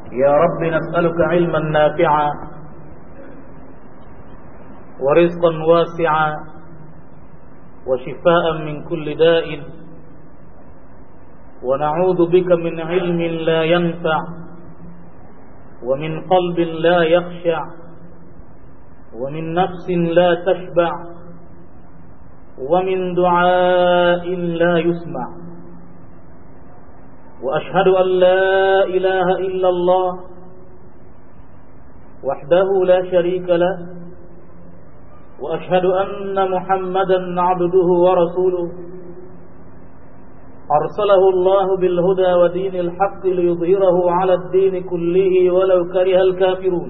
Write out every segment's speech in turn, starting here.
يا رب نسألك علما نافعا ورزقا واسعا وشفاء من كل داء ونعوذ بك من علم لا ينفع ومن قلب لا يخشع ومن نفس لا تشبع ومن دعاء لا يسمع وأشهد أن لا إله إلا الله وحده لا شريك له وأشهد أن محمدا عبده ورسوله أرسله الله بالهدى ودين الحق ليظهره على الدين كله ولو كره الكافرون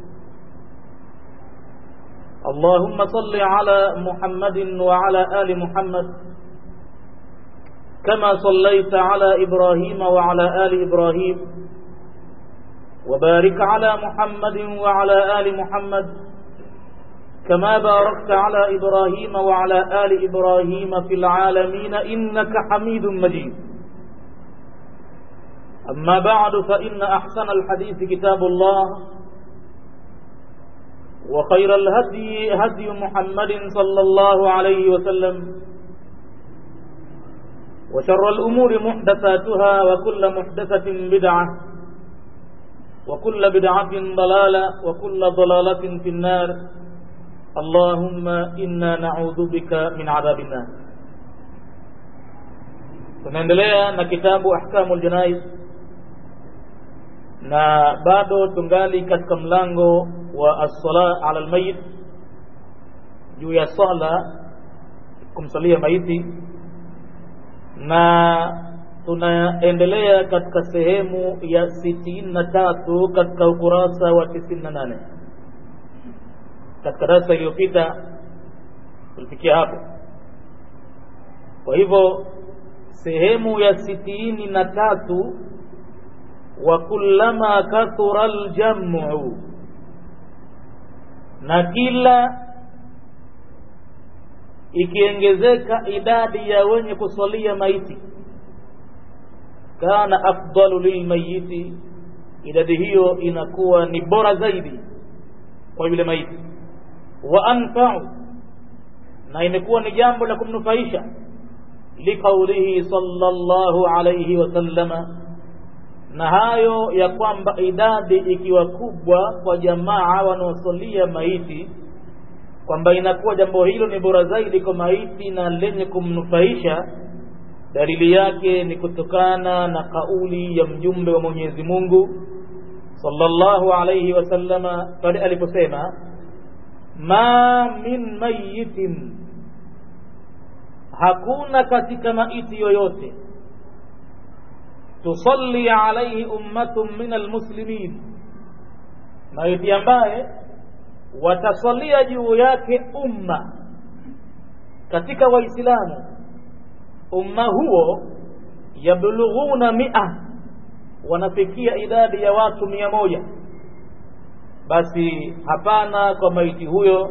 اللهم صل على محمد وعلى آل محمد كما صليت على إبراهيم وعلى آل إبراهيم وبارك على محمد وعلى آل محمد كما باركت على إبراهيم وعلى آل إبراهيم في العالمين إنك حميد مجيد أما بعد فإن أحسن الحديث كتاب الله وخير الهدي هدي محمد صلى الله عليه وسلم وشر الأمور محدثاتها وكل محدثة بدعة وكل بدعة ضلالة وكل ضلالة في النار اللهم إنا نعوذ بك من عذاب النار tunaendelea na kitabu ahkamul janaiz na bado tungali katika mlango wa as-sala ala al-mayit juu ya sala kumsalia maiti na tunaendelea katika sehemu ya sitini na tatu katika ukurasa wa tisini na nane katika darasa iliyopita tulifikia hapo kwa hivyo sehemu ya sitini na tatu wa kullama kathura aljamu na kila ikiongezeka idadi ya wenye kusalia maiti kana afdalu lilmayiti idadi hiyo inakuwa ni bora zaidi kwa yule maiti wa anfa'u na imekuwa ni jambo la kumnufaisha liqaulihi sallallahu alayhi wasallama na hayo ya kwamba idadi ikiwa kubwa kwa jamaa wanaosalia maiti kwamba inakuwa jambo hilo ni bora zaidi kwa maiti na lenye kumnufaisha dalili yake ni kutokana na kauli ya mjumbe wa Mwenyezi Mungu sallallahu alayhi wasallama pale aliposema ma min mayitin hakuna katika maiti yoyote tusalli alayhi ummatun min almuslimin maiti ambaye watasalia juu yake umma katika waislamu umma huo yablughuna mia wanafikia idadi ya watu mia moja basi hapana kwa maiti huyo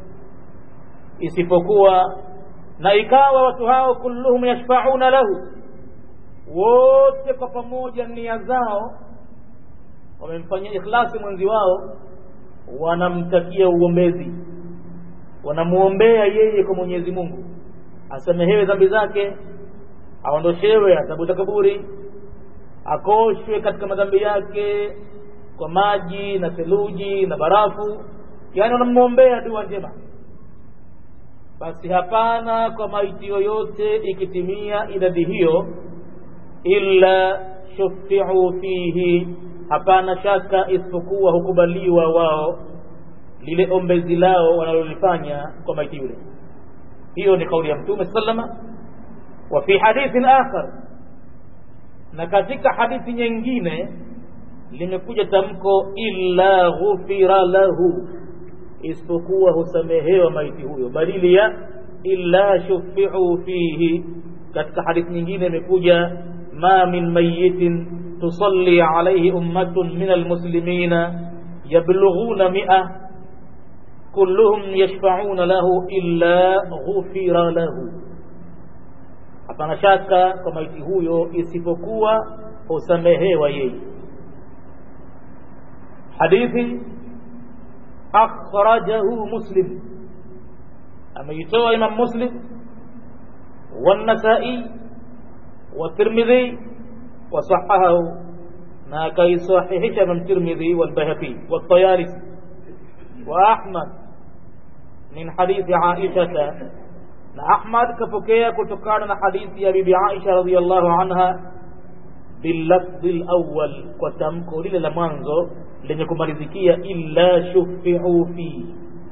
isipokuwa na ikawa watu hao kulluhum yashfauna lahu wote kwa pamoja nia zao wamemfanyia ikhlasi mwenzi wao wanamtakia uombezi wanamuombea yeye kwa Mwenyezi Mungu asamehewe dhambi zake aondoshewe adhabu za kaburi akoshwe katika madhambi yake kwa maji na theluji na barafu yani wanamuombea dua njema basi hapana kwa maiti yoyote ikitimia idadi hiyo illa shufiu fihi hapana shaka isipokuwa hukubaliwa wao lile ombezi lao wanalolifanya kwa maiti yule hiyo ni kauli ya mtume sallama wa fi hadithin akhar na katika hadithi nyingine limekuja tamko illa ghufira lahu isipokuwa husamehewa maiti huyo badili ya illa shufiu fihi katika hadithi nyingine imekuja ma min mayitin tusalli alayhi ummatun min almuslimina yablughuna mi'a kulluhum yashfa'una lahu illa ghufira lahu hapana shaka kwa maiti huyo isipokuwa husamehewa yeye hadithi akhrajahu muslim ameitoa imam muslim والنسائي والترمذي وصححه ما كي صحيح من الترمذي والبهقي والطيالسي وأحمد من حديث عائشة أحمد كفكية كتكان حديث يا بيبي عائشة رضي الله عنها باللفظ الأول وتمكو لله منزو لنكم رزكية إلا شفعوا فيه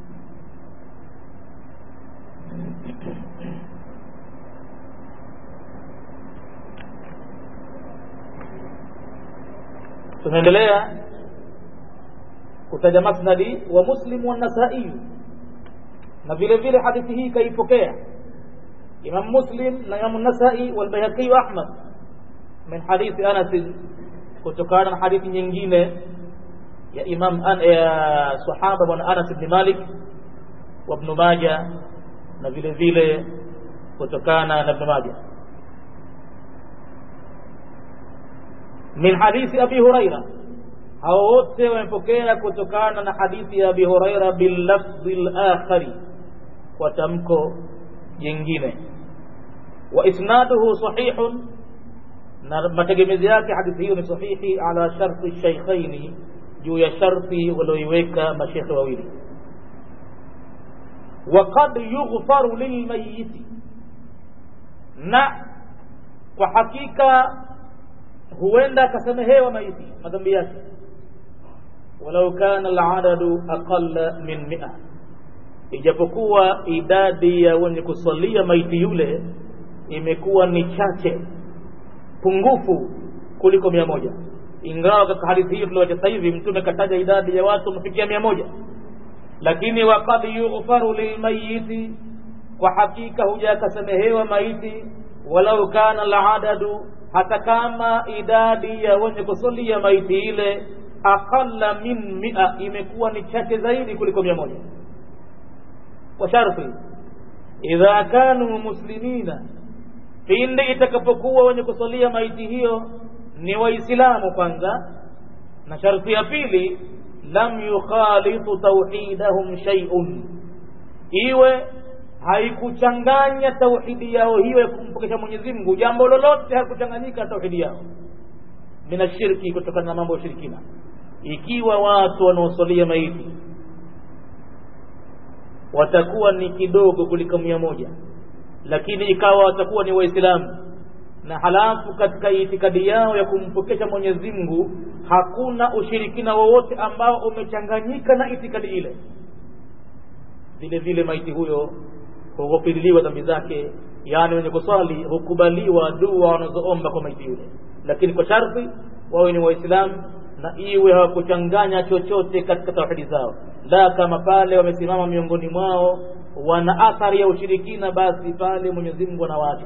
tunaendelea kutaja masnadi wa muslim wa nasai na vile vile hadithi hii kaipokea imam muslim na imam nasai walbayhaqi wa ahmad min hadithi anas kutokana na hadithi nyingine ya imam an, ya sahaba bwana anas ibn malik wa ibn majah na vile vile kutokana na ibn majah min hadithi abi huraira hao wote wamepokea kutokana na hadithi ya abi huraira billafdhi lakhari kwa tamko jingine wa isnaduhu sahihun na mategemezi yake hadithi hiyo ni sahihi ala sharti shaykhaini juu ya sharti walioiweka mashekhe wawili وقد يغفر للميت na kwa hakika huenda akasamehewa maiti madhambi yake walau kana aladadu aqalla min mia ijapokuwa idadi ya wenye kusalia maiti yule imekuwa ni chache pungufu kuliko mia moja ingawa katika hadithi hiyo tulioacha sasa hivi mtume kataja idadi ya watu wamefikia mia moja lakini waqad yughfaru lilmayiti kwa hakika huja akasamehewa maiti walau kana aladadu hata kama idadi ya wenye kusalia maiti ile aqalla min mia imekuwa ni chache zaidi kuliko mia moja kwa sharti idha kanu muslimina pindi itakapokuwa wenye kusalia maiti hiyo ni waislamu kwanza na sharti ya pili lam yukhalitu tauhidahum shay'un iwe haikuchanganya tauhidi yao hiyo ya kumpokesha Mwenyezi Mungu jambo lolote hakuchanganyika tauhidi yao mina shirki kutokana na mambo ya shirikina ikiwa watu wanaosalia maiti watakuwa ni kidogo kuliko mia moja lakini ikawa watakuwa ni waislamu na halafu katika itikadi yao ya kumpokesha Mwenyezi Mungu hakuna ushirikina wowote ambao umechanganyika na itikadi ile vile vile maiti huyo hugofiriliwa dhambi zake yaani wenye kuswali hukubaliwa dua wanazoomba kwa maiti yule lakini kwa sharti wawe ni waislamu na iwe hawakuchanganya chochote katika tauhidi zao la kama pale wamesimama miongoni mwao wana athari ya ushirikina basi pale mwenyezi mungu anawaacha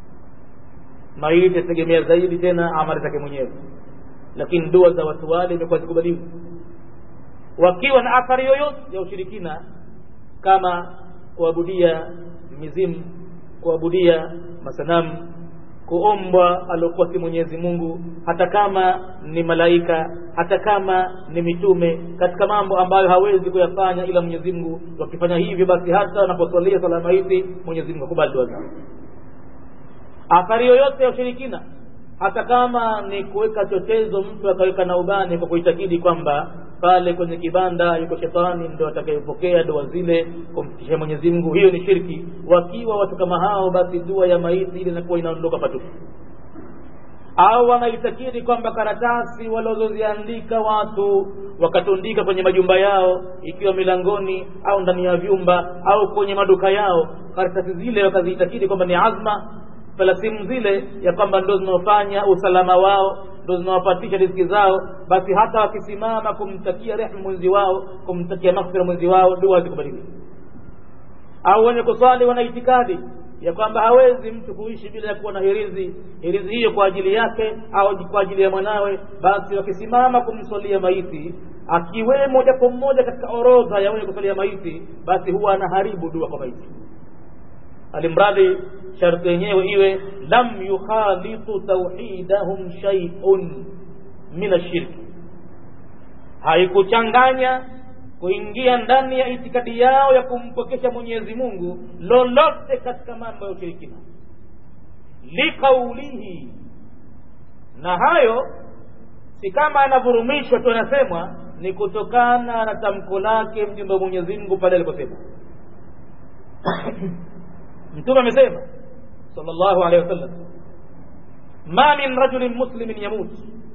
maiti ategemea zaidi tena amali zake mwenyewe lakini dua za watu wale imekuwa zikubaliwa wakiwa na athari yoyote ya ushirikina kama kuabudia mizimu kuabudia masanamu kuombwa aliokuwa si Mwenyezi Mungu hata kama ni malaika hata kama ni mitume katika mambo ambayo hawezi kuyafanya ila Mwenyezi Mungu wakifanya hivyo basi hata wanaposwalia sala maiti Mwenyezi Mungu akubali dua zao athari yoyote ya ushirikina hata kama ni kuweka chochezo mtu akaweka na ubani kwa kuitakidi kwamba pale kwenye kibanda yuko shetani ndo atakayepokea dua zile kumfikishia Mwenyezi Mungu hiyo ni shirki wakiwa watu kama hao basi dua ya maiti ile inakuwa inaondoka patupu au wanaitakidi kwamba karatasi walizoziandika watu wakatundika kwenye majumba yao ikiwa milangoni au ndani ya vyumba au kwenye maduka yao karatasi zile wakaziitakidi kwamba ni azma falasimu zile ya kwamba ndo zinaofanya usalama wao ndo zinawapatisha riziki zao basi hata wakisimama kumtakia rehma mwenzi wao kumtakia maghfira mwenzi wao dua zikubaliwi au wenye kuswali wana itikadi ya kwamba hawezi mtu kuishi bila ya kuwa na hirizi hirizi hiyo kwa ajili yake au kwa ajili ya mwanawe basi wakisimama kumswalia maiti akiwemo japo mmoja katika orodha ya wenye kusalia maiti basi huwa anaharibu dua kwa maiti alimradi sharti yenyewe iwe lam yukhalitu tauhidahum shay'un min ashirki haikuchanganya kuingia ndani ya itikadi yao ya kumpokesha mwenyezi mungu lolote katika mambo ya ushirikina likaulihi na hayo si kama anavurumishwa tu anasemwa ni kutokana na tamko lake mjumbe wa mwenyezi mungu pale aliposema mtume amesema sallallahu alaihi wasallam ma min rajulin muslimin yamut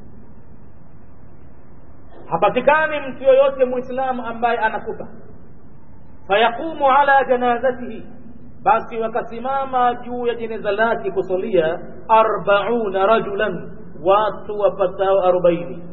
hapatikani mtu yoyote muislamu ambaye anakufa fayaqumu ala janazatihi basi wakasimama juu ya jeneza lake kusalia arbauna rajulan watu wapatao arobaini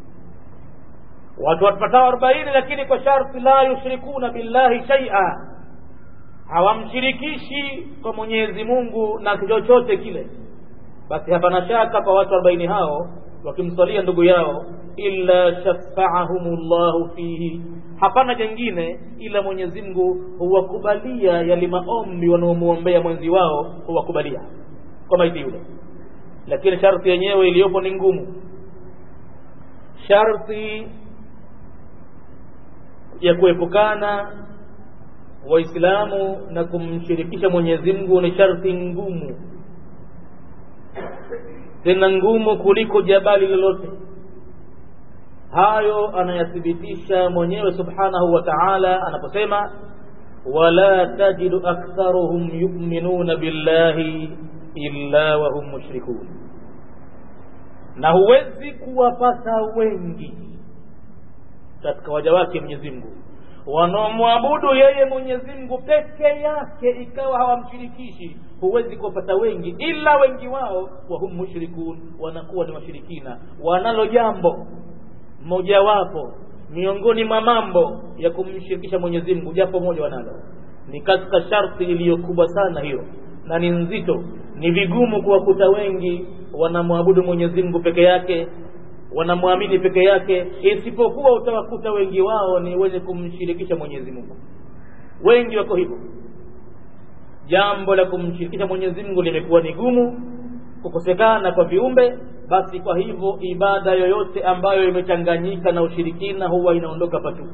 watu wapatao arobaini lakini kwa sharti la yushrikuna billahi shaia hawamshirikishi kwa mwenyezi mungu na chochote kile basi hapana shaka kwa watu arobaini hao wakimswalia ndugu yao illa shafaahum llahu fihi hapana jengine ila mwenyezi mungu huwakubalia yale maombi wanaomwombea mwenzi wao huwakubalia kwa maiti yule lakini sharti yenyewe iliyopo ni ngumu sharti ya kuepukana waislamu na kumshirikisha mwenyezi mungu ni sharti ngumu tena ngumu kuliko jabali lolote hayo anayathibitisha mwenyewe subhanahu wa taala anaposema wala tajidu aktharuhum yuminuna billahi illa wahum mushrikun na huwezi kuwapata wengi katika waja wake mwenyezi mungu wanaomwabudu yeye mwenyezi mungu peke yake ikawa hawamshirikishi huwezi kuwapata wengi ila wengi wao wahum mushrikun wanakuwa ni washirikina wanalo jambo mojawapo miongoni mwa mambo ya kumshirikisha mwenyezi mungu japo moja wanalo ni katika sharti iliyokubwa sana hiyo na ni nzito ni vigumu kuwakuta wengi wanamwabudu mwenyezi mungu peke yake wanamwamini peke yake isipokuwa utawakuta wengi wao ni wenye kumshirikisha mwenyezi mungu wengi wako hivyo jambo la kumshirikisha mwenyezi mungu limekuwa ni gumu kukosekana kwa viumbe basi kwa hivyo ibada yoyote ambayo imechanganyika na ushirikina huwa inaondoka patupu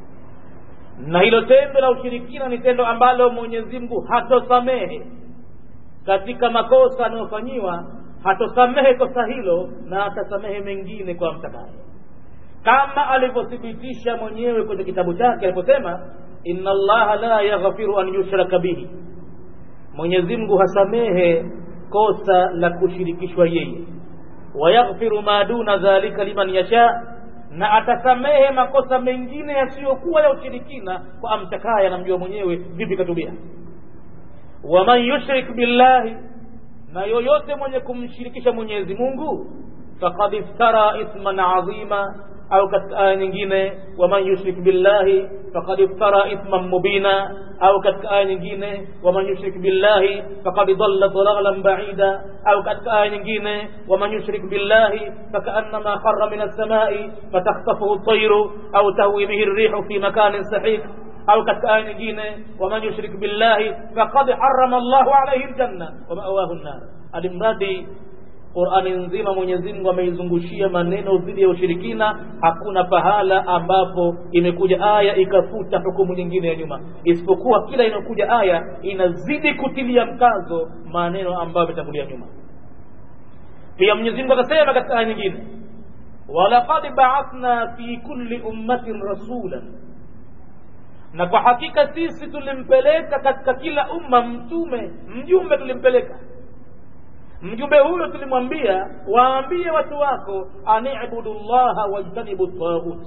na hilo tendo la ushirikina ni tendo ambalo mwenyezi mungu hatosamehe katika makosa anayofanyiwa hatosamehe kosa hilo na atasamehe mengine kwa mtakaye kama alivyothibitisha mwenyewe kwenye kitabu chake aliposema inna allaha la yaghfiru an yushraka bihi mwenyezi mungu hasamehe kosa la kushirikishwa yeye wayaghfiru ma duna dhalika liman yasha na atasamehe makosa mengine yasiyokuwa ya ushirikina kwa amtakaye anamjua mwenyewe vipi katubia waman yushrik billahi na yoyote mwenye kumshirikisha mwenyezi mungu faqad iftara ithman azima au katika aya nyingine waman yushrik billahi faqad iftara ithman mubina au katika aya nyingine waman yushrik billahi faqad dhalla dhalalan ba'ida au katika aya nyingine waman yushrik billahi fakaannama kharra min as-samai fatakhtafuhu at-tayru au tahwi bihi ar-rihu fi makanin sahih au katika aya nyingine waman yushrik billahi faqad harrama Allahu alayhi aljanna wa ma'wahu an-nar alimradi Qur'ani nzima Mwenyezi Mungu ameizungushia maneno dhidi ya ushirikina hakuna pahala ambapo imekuja aya ikafuta hukumu nyingine ya nyuma isipokuwa kila inayokuja aya inazidi kutilia mkazo maneno ambayo yametangulia nyuma pia Mwenyezi Mungu akasema katika aya nyingine walaqad ba'athna fi kulli ummatin rasulan na kwa hakika sisi tulimpeleka katika kila umma mtume mjumbe tulimpeleka mjumbe huyo tulimwambia waambie watu wako anibudu llaha wajtanibu taghut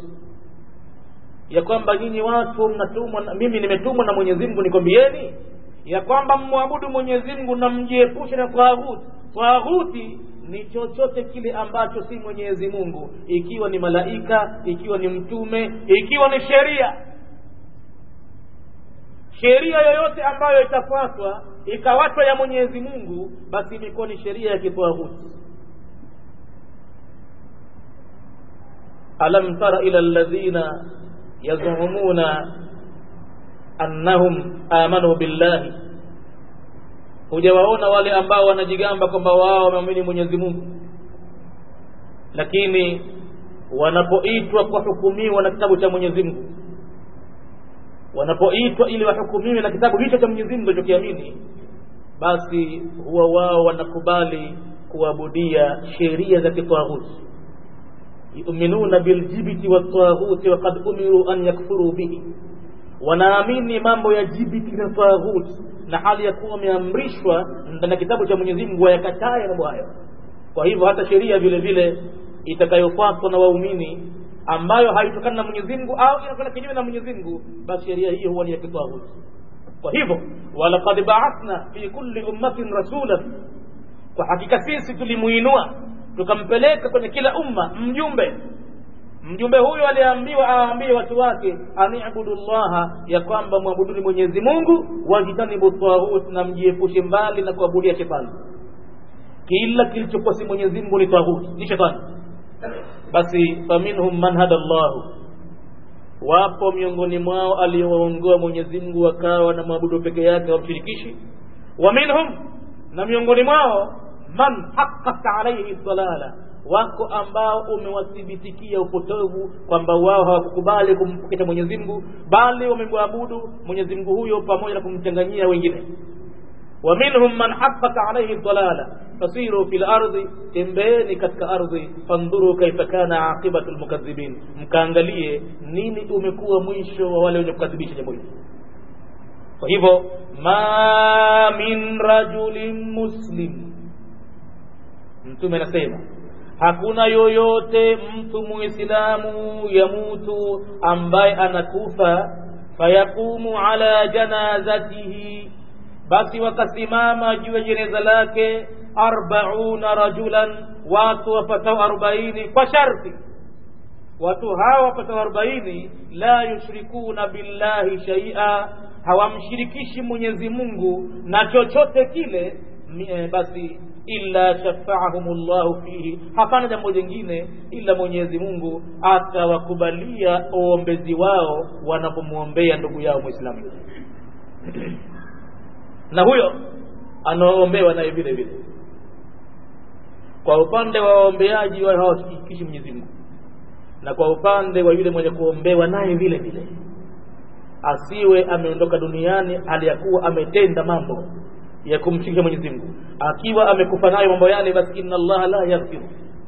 ya kwamba nyinyi watu mnatumwa mimi nimetumwa na mwenyezi mungu nikwambieni ya kwamba mmwabudu mwenyezi mungu na mjiepushe na taghuti taghuti ni chochote kile ambacho si mwenyezi mungu ikiwa ni malaika ikiwa ni mtume ikiwa ni sheria sheria yoyote ambayo itafuatwa ikawatwa ya mwenyezi mungu basi imekuwa ni sheria ya kitwahuti alam tara ila alladhina yazumuna annahum amanu billahi hujawaona wale ambao wanajigamba kwamba wao wameamini mwenyezi mungu lakini wanapoitwa kuhukumiwa na kitabu cha mwenyezi mungu wanapoitwa ili wahukumiwe na kitabu hicho cha mwenyezi mungu alichokiamini basi huwa wao wanakubali kuabudia sheria za kitaghuti yuminuna biljibiti wataghuti wakad umiru an yakfuru bihi wanaamini mambo ya jibiti na taghuti na hali ya kuwa wameamrishwa ndani ya kitabu cha mwenyezi mungu wayakataye mambo hayo kwa hivyo hata sheria vile vile itakayofuatwa na waumini ambayo haitokani na mwenyezi mungu au inakwenda kinyume na mwenyezi mungu basi sheria hiyo huwa ni ya kitaghuti kwa hivyo walaqad baathna fi kulli ummatin rasulan kwa hakika sisi tulimuinua tukampeleka kwenye kila umma mjumbe mjumbe huyo aliambiwa awaambie watu wake anibudu llaha ya kwamba mwabuduni mwenyezi mungu wajitanibu taghut na mjiepushe mbali na kuabudia shetani kila kilichokuwa si mwenyezi mungu ni taghut ni shetani basi faminhum man hada llahu wapo miongoni mwao aliyowaongoa mwenyezi mungu wakawa na mwabudu peke yake wamshirikishi wa minhum na miongoni mwao man haqqat alaihi dalala wako ambao umewathibitikia upotovu kwamba wao hawakukubali kumpokesha mwenyezi mungu bali wamemwabudu mwenyezi mungu huyo pamoja na kumchanganyia wengine wa minhum man haqqat alaihi dalala fasiru fi lardi tembeeni katika ardhi fandhuru kaifa kana aqibatu lmukadhibin mkaangalie nini umekuwa mwisho wa wale wenye kukadhibisha jambo hili kwa hivyo ma min rajulin muslim mtume anasema hakuna yoyote mtu muislamu yamutu ambaye anakufa fayaqumu ala janazatihi basi wakasimama juu ya jeneza lake arbauna rajulan watu wapatao arobaini kwa sharti watu hawa wapatao arobaini la yushrikuna billahi shaia hawamshirikishi mwenyezi mungu na chochote kile basi illa shafaahum llahu fihi hapana jambo jingine ila mwenyezi mungu atawakubalia uombezi wao wanapomwombea ndugu yao mwislamu na huyo anaoombewa naye vile vile kwa upande wa waombeaji wao hawashirikishi mwenyezi mungu na kwa upande wa yule mwenye kuombewa naye vile vile asiwe ameondoka duniani aliyakuwa ametenda mambo ya kumshirikisha Mwenyezi Mungu akiwa amekufa nayo mambo yale basi inna allaha la yaghfiru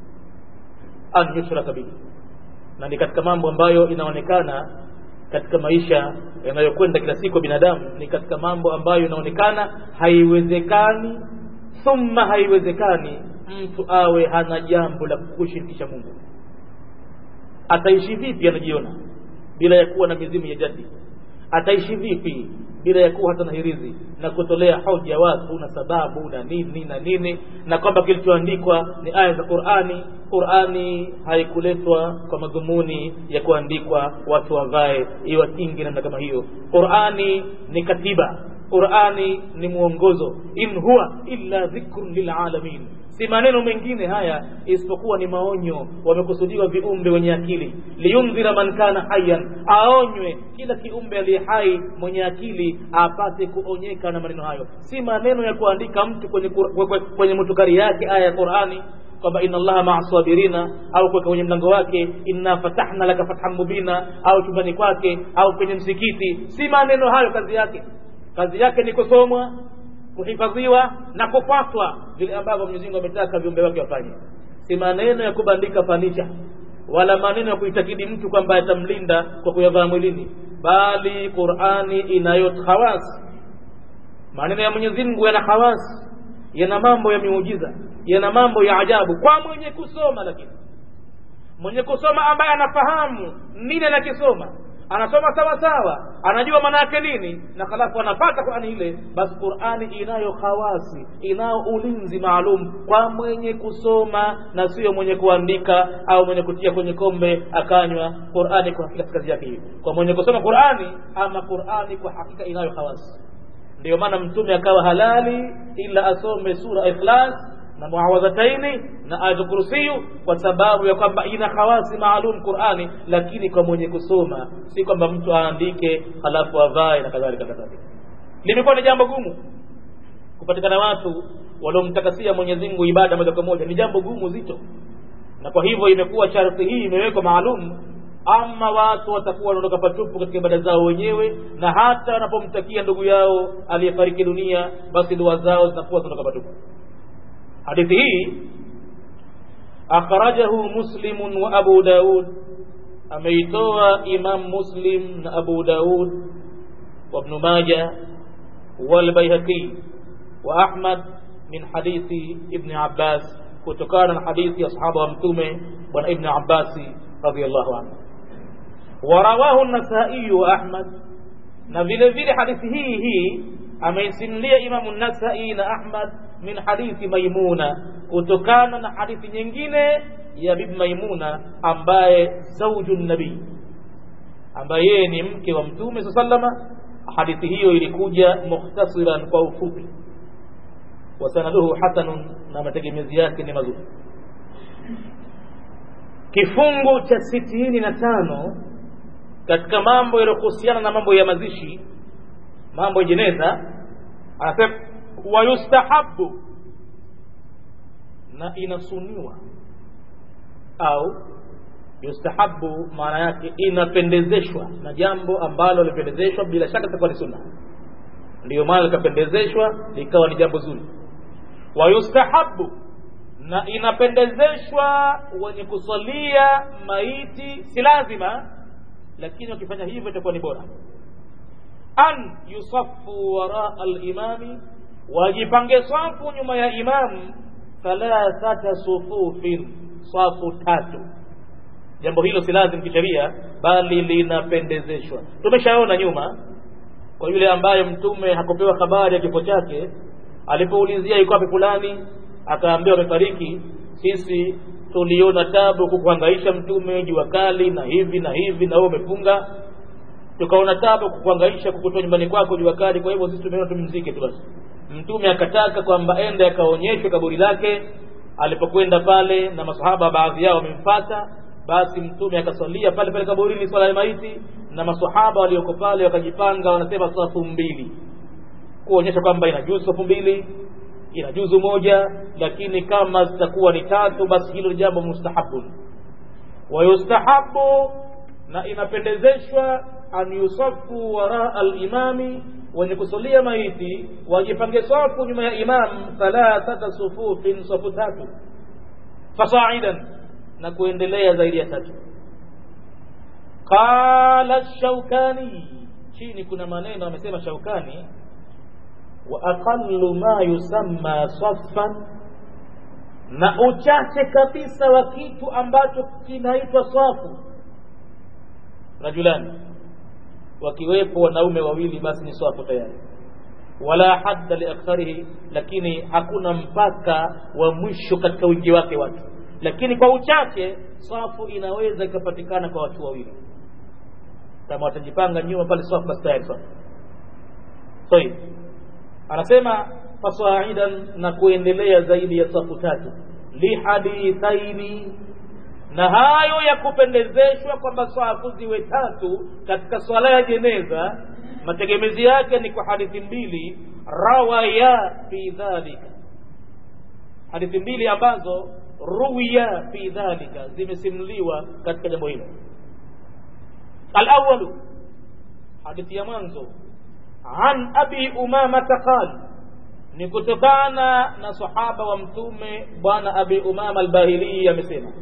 an yushraka bihi na ni katika mambo ambayo inaonekana katika maisha yanayokwenda kila siku binadamu ni katika mambo ambayo inaonekana haiwezekani thumma haiwezekani mtu awe hana jambo la kushirikisha Mungu ataishi vipi anajiona bila ya kuwa na mizimu ya jadi ataishi vipi bila ya kuwa hata na hirizi na kutolea hoja watu na sababu na nini na nini na kwamba kilichoandikwa ni aya za Qur'ani Qur'ani haikuletwa kwa madhumuni ya kuandikwa watu wavae iwakingi namna kama hiyo Qur'ani ni katiba Qur'ani ni mwongozo in huwa illa dhikrun lilalamin si maneno mengine haya isipokuwa ni maonyo wamekusudiwa viumbe wenye akili liyundhira man kana hayyan aonywe kila kiumbe aliye hai mwenye akili apate kuonyeka na maneno hayo si maneno ya kuandika mtu kwenye, kwenye, kwenye mutukari yake aya ya Qur'ani kwamba inna allaha maa sabirina au kuweka kwenye mlango wake inna fatahna laka fathan mubina au chumbani kwake au kwenye msikiti si maneno hayo kazi yake kazi yake ni kusomwa kuhifadhiwa na kufatwa vile ambavyo Mwenyezi Mungu ametaka viumbe wake wafanye si maneno ya kubandika fanicha wala maneno ya kuitakidi mtu kwamba yatamlinda kwa kuyavaa mwilini bali Qur'ani inayo khawas maneno ya Mwenyezi Mungu yana khawas yana mambo ya miujiza yana mambo ya ajabu kwa mwenye kusoma lakini mwenye kusoma ambaye anafahamu nini anakisoma anasoma sawa sawa anajua maana yake nini na halafu anapata Qur'ani ile basi Qur'ani inayo khawasi inayo ulinzi maalum kwa mwenye kusoma na sio mwenye kuandika au mwenye kutia kwenye kombe akanywa Qur'ani kwa hakika kazi yake hiyo kwa mwenye kusoma Qur'ani ama Qur'ani kwa hakika inayo khawasi ndio maana mtume akawa halali ila asome sura ikhlas na muawadhataini na ayatul kursiyu kwa sababu ya kwamba ina khawasi maalum Qur'ani lakini kwa mwenye kusoma si kwamba mtu aandike halafu avae na kadhalika kadhalika limekuwa ni jambo gumu kupatikana watu waliomtakasia Mwenyezi Mungu ibada moja kwa moja ni jambo gumu zito na kwa hivyo imekuwa sharti hii imewekwa maalum ama watu watakuwa wanaondoka patupu katika ibada zao wenyewe na hata wanapomtakia ndugu yao aliyefariki dunia basi dua zao zitakuwa zinatoka patupu hadithi hii akhrajahu muslimun wa abu daud ameitoa imam muslim na abu daud wa ibn majah والبيهقي وأحمد من حديث ابن عباس kutokana na hadithi ya sahaba wa mtume bwana ibn abbasi radiallahu anhu warawahu nasai wa ahmad na vile vile hadithi hii hii ameisimulia imamu nasai na ahmad min hadithi maimuna kutokana na hadithi nyingine ya bibi maimuna ambaye zauju nabii ambaye yeye ni mke wa mtume saa salama hadithi hiyo ilikuja mukhtasiran kwa ufupi wasanaduhu hasanun na mategemezi yake ni mazuri kifungu cha sitini na tano katika mambo yaliyohusiana na mambo ya mazishi mambo ya jeneza anasema wayustahabu na inasuniwa au yustahabu maana yake inapendezeshwa na jambo ambalo lipendezeshwa bila shaka litakuwa ni sunna ndiyo maana likapendezeshwa likawa ni jambo zuri wayustahabu na inapendezeshwa wenye kusalia maiti si lazima lakini wakifanya hivyo itakuwa ni bora an yusafu waraa alimami wajipange safu nyuma ya imamu thalathata sufufin safu tatu jambo hilo si lazim kisheria bali linapendezeshwa tumeshaona nyuma kwa yule ambaye mtume hakupewa habari ya kifo chake alipoulizia yuko wapi fulani akaambiwa amefariki sisi tuliona tabu kukuhangaisha mtume jua kali na hivi na hivi na wewe umefunga tukaona tabu kukuhangaisha kukutoa nyumbani kwako jua kali kwa hivyo sisi tumeona tumzike tu basi mtume akataka kwamba ende akaonyeshwe kaburi lake alipokwenda pale na masahaba baadhi yao wamemfata basi mtume akasalia pale pale kaburini swala ya maiti na masahaba walioko pale wakajipanga wanasema safu mbili kuonyesha kwamba inajuzu safu mbili inajuzu moja lakini kama zitakuwa ni tatu basi hilo jambo mustahabun wayustahabu na inapendezeshwa an yusafu waraa alimami wenye kusalia maiti wajipange safu nyuma ya imam thalathata sufufin safu tatu fasaidan na kuendelea zaidi ya tatu qala shaukani chini kuna maneno amesema shaukani wa aqallu ma yusamma saffan na uchache kabisa wa kitu ambacho kinaitwa safu rajulani wakiwepo wanaume wawili basi ni safu tayari wala hadda liaktharihi lakini hakuna mpaka wa mwisho katika wingi wake watu lakini kwa uchache safu inaweza ikapatikana kwa watu wawili kama watajipanga nyuma pale safu basi tayari safu طيب anasema fasaidan na kuendelea zaidi ya safu tatu lihadithaini na hayo ya kupendezeshwa kwamba safu ziwe tatu katika swala ya jeneza mategemezi yake ni kwa hadithi mbili rawaya fi dhalika hadithi mbili ambazo ruwiya fi dhalika zimesimuliwa katika jambo hilo alawalu hadithi ya mwanzo an abi umamata qal ni kutokana na sahaba wa mtume bwana abi umama albahilii amesema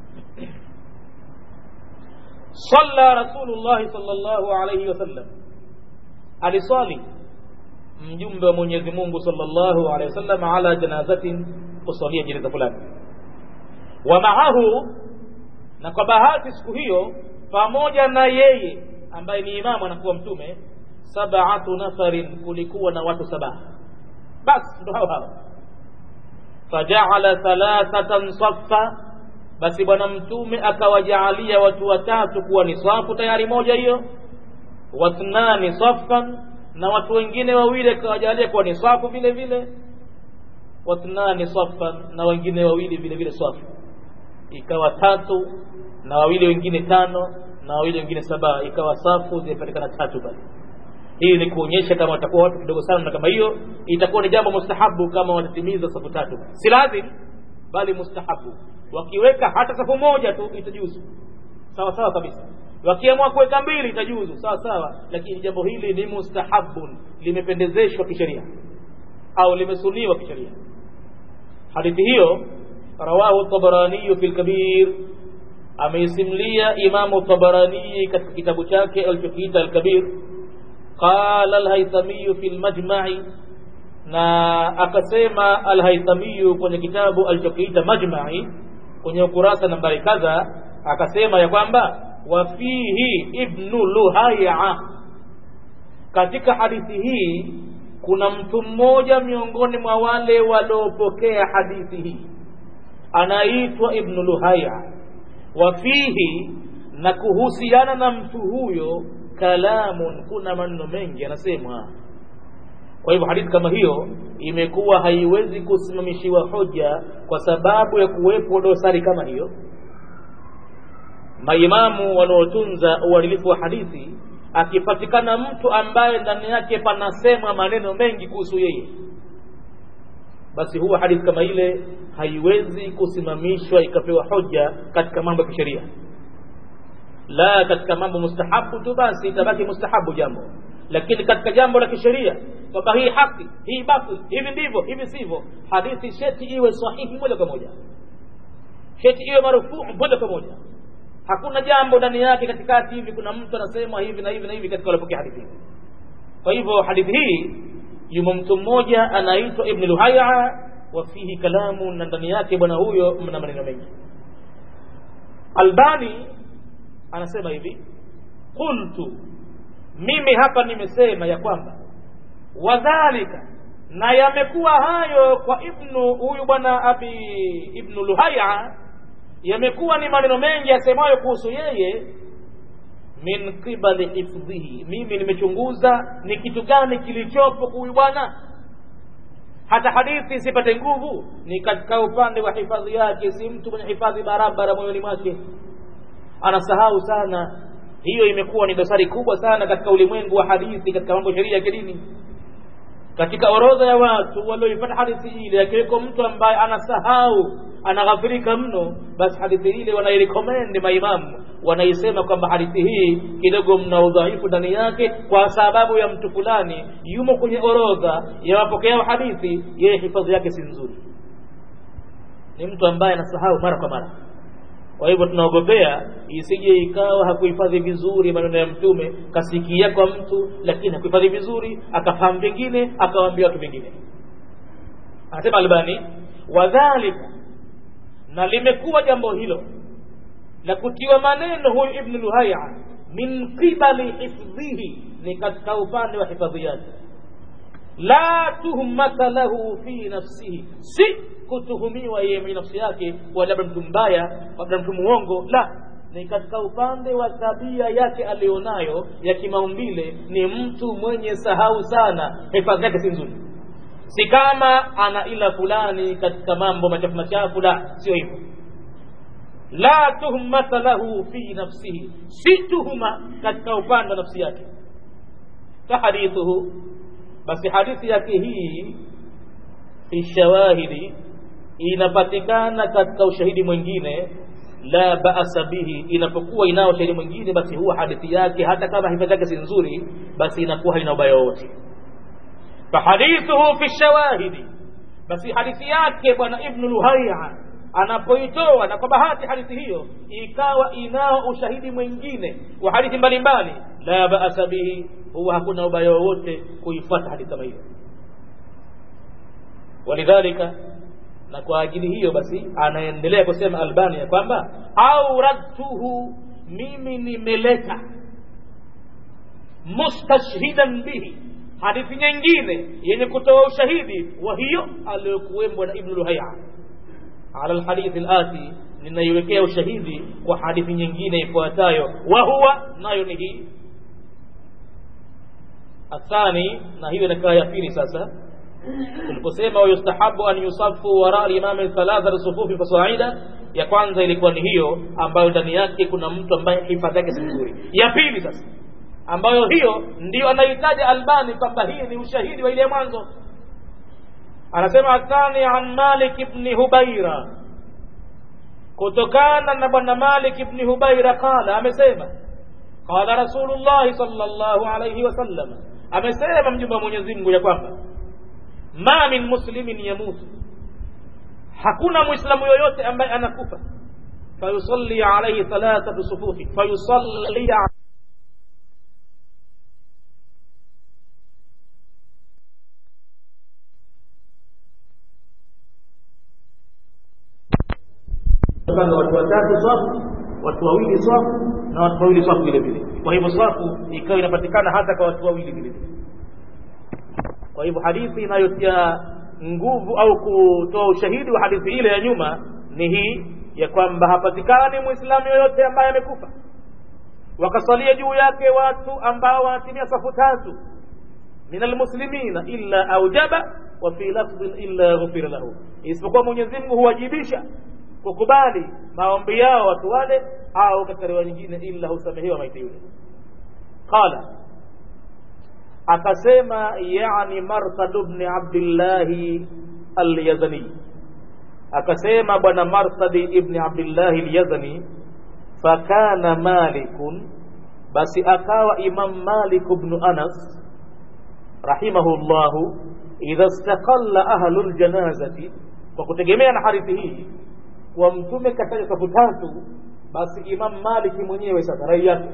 صلى رسول الله صلى الله عليه وسلم aliswali mjumbe wa Mwenyezi Mungu sallallahu alaihi wasallam ala janazatin kusalia jeneza fulani wa maahu na kwa bahati siku hiyo pamoja na yeye ambaye ni imamu anakuwa mtume sab'atu nafarin kulikuwa na watu saba basi ndo hao hao faja'ala thalathatan saffa basi bwana mtume akawajaalia watu watatu kuwa ni safu tayari moja hiyo wathnani saffan na watu wengine wawili akawajalia kuwa ni safu vile vile wathnani saffan na wengine wawili vile vile safu ikawa tatu na wawili wengine tano na wawili wengine saba ikawa safu zimepatikana tatu pale hii ni kuonyesha kama watakuwa watu kidogo sana na kama hiyo itakuwa ni jambo mustahabu kama watatimiza safu tatu si lazim bali mustahabu wakiweka hata safu moja tu itajuzu sawa sawa kabisa wakiamua kuweka mbili itajuzu sawa sawa lakini jambo hili ni mustahabun limependezeshwa kisheria au limesuniwa kisheria hadithi hiyo rawahu tabaraniyu fi lkabir ameisimlia imamu tabarani katika kitabu chake alichokiita alkabir qala alhaithamiyu fi lmajmai na akasema alhaithamiyu kwenye kitabu alichokiita majmai kwenye ukurasa nambari kadha akasema ya kwamba wafihi ibnu luhaya katika hadithi hii kuna mtu mmoja miongoni mwa wale waliopokea hadithi hii anaitwa ibnu luhaya wafihi na kuhusiana na mtu huyo kalamun kuna maneno mengi yanasemwa kwa hivyo hadithi kama hiyo imekuwa haiwezi kusimamishiwa hoja kwa sababu ya kuwepo dosari kama hiyo maimamu wanaotunza uadilifu wa hadithi akipatikana mtu ambaye ndani yake panasemwa maneno mengi kuhusu yeye basi huwa hadithi kama ile haiwezi kusimamishwa ikapewa hoja katika mambo ya kisheria la katika mambo mustahabu tu basi itabaki mustahabu jambo lakini katika jambo la kisheria kwamba hii haki hii batil hivi ndivyo hivi sivyo hadithi sheti iwe sahihi moja kwa moja sheti iwe marufuu moja kwa moja hakuna jambo ndani yake katikati hivi kuna mtu anasema hivi na hivi na hivi katika walipokea hadithi hii kwa hivyo hadithi hii yumo mtu mmoja anaitwa ibn luhaya wa fihi kalamu na ndani yake bwana huyo mna maneno mengi albani anasema hivi qultu mimi hapa nimesema ya kwamba wadhalika na yamekuwa hayo kwa ibnu huyu bwana abi ibnu luhaya yamekuwa ni maneno mengi yasemayo kuhusu yeye min qibali hifdhihi mimi nimechunguza ni kitu gani kilichopo huyu bwana hata hadithi isipate nguvu ni katika upande wa hifadhi yake si mtu mwenye hifadhi barabara moyoni mwake anasahau sana hiyo imekuwa ni dosari kubwa sana katika ulimwengu wa hadithi katika mambo sheria ya kidini katika orodha ya watu walioipata hadithi ile akiweko mtu ambaye anasahau anaghafirika mno basi hadithi ile wanairekomendi maimamu wanaisema kwamba hadithi hii kidogo mna udhaifu ndani yake kwa sababu ya mtu fulani yumo kwenye orodha ya wapokea hadithi yeye hifadhi yake si nzuri ni mtu ambaye anasahau mara kwa mara kwa hivyo tunaogopea isije ikawa hakuhifadhi vizuri maneno ya mtume kasikia kwa mtu lakini hakuhifadhi vizuri akafahamu vingine akawaambia watu vingine anasema albani wadhalika na limekuwa jambo hilo la kutiwa maneno huyu ibnu luhaya min qibali hifdhihi ni katika upande wa hifadhi yake la tuhmata lahu fi nafsihi si kutuhumiwa yeye mwenye nafsi yake kwa labda mtu mbaya labda mtu muongo la ni katika upande wa tabia yake alionayo ya kimaumbile ni mtu mwenye sahau sana hifadhi yake si nzuri si kama ana ila fulani katika mambo machafu machafu la sio hivyo la tuhmata lahu fi nafsihi si tuhuma katika upande wa nafsi yake fahadithuhu basi hadithi yake hii fi shawahidi inapatikana katika ushahidi mwingine la ba'sa bihi inapokuwa inao ushahidi mwingine basi huwa hadithi yake hata kama hifadhi yake si nzuri basi inakuwa haina ubaya wowote fahadithuhu fi shawahidi basi hadithi yake bwana ibnu luhaya anapoitoa na kwa bahati hadithi hiyo ikawa inao ushahidi mwingine wa hadithi mbalimbali la ba'sa bihi huwa hakuna ubaya wowote kuifuata hadithi kama hiyo walidhalika na kwa ajili hiyo basi anaendelea kusema albani ya kwamba auradtuhu mimi nimeleta mustashhidan bihi hadithi nyingine yenye kutoa ushahidi wa hiyo aliyokuwembwa na ibnu luhaya ala lhadithi lati ninaiwekea ushahidi kwa hadithi nyingine ifuatayo wa huwa nayo ni hii athani na hiyo inakaa ya pili sasa tuliposema wayustahabu an yusafu wara limami thalatha sufufi fasaida ya kwanza ilikuwa ni hiyo ambayo ndani yake kuna mtu ambaye hifadhi yake si nzuri ya pili sasa ambayo hiyo ndio anaitaja albani kwamba hii ni ushahidi wa ile mwanzo anasema athani an malik ibni hubaira kutokana na bwana malik ibni hubaira qala amesema qala rasulullahi salllahu alaihi wasallam amesema mjumbe wa mwenyezi mungu ya kwamba ma min muslimin yamutu hakuna mwislamu yoyote ambaye anakufa fayusalli alaihi thalathatu sufufi fayusalli panga watu watatu swafu watu wawili swafu na watu wawili swafu vile vile kwa hivyo swafu ikawa inapatikana hata kwa watu wawili vile vile kwa hivyo hadithi inayotia nguvu au kutoa ushahidi wa hadithi ile ya nyuma ni hii ya kwamba hapatikani mwislamu yoyote ambaye amekufa wakasalia juu yake watu ambao wanatimia safu tatu min almuslimina illa aujaba wa fi lafdhin illa ghufira lahu isipokuwa mwenyezi mungu huwajibisha kukubali maombi yao watu wale au katika riwaya nyingine illa husamehewa maiti yule qala akasema yani marsad bni abdillahi alyazani akasema bwana marsadi ibni abdillahi alyazani fakana malikun basi akawa imam malik bnu anas rahimahu llahu idha staqalla ahlu ljanazati kwa kutegemea na hadithi hii wa mtume kataja safu tatu basi imam maliki mwenyewe sasa rai yake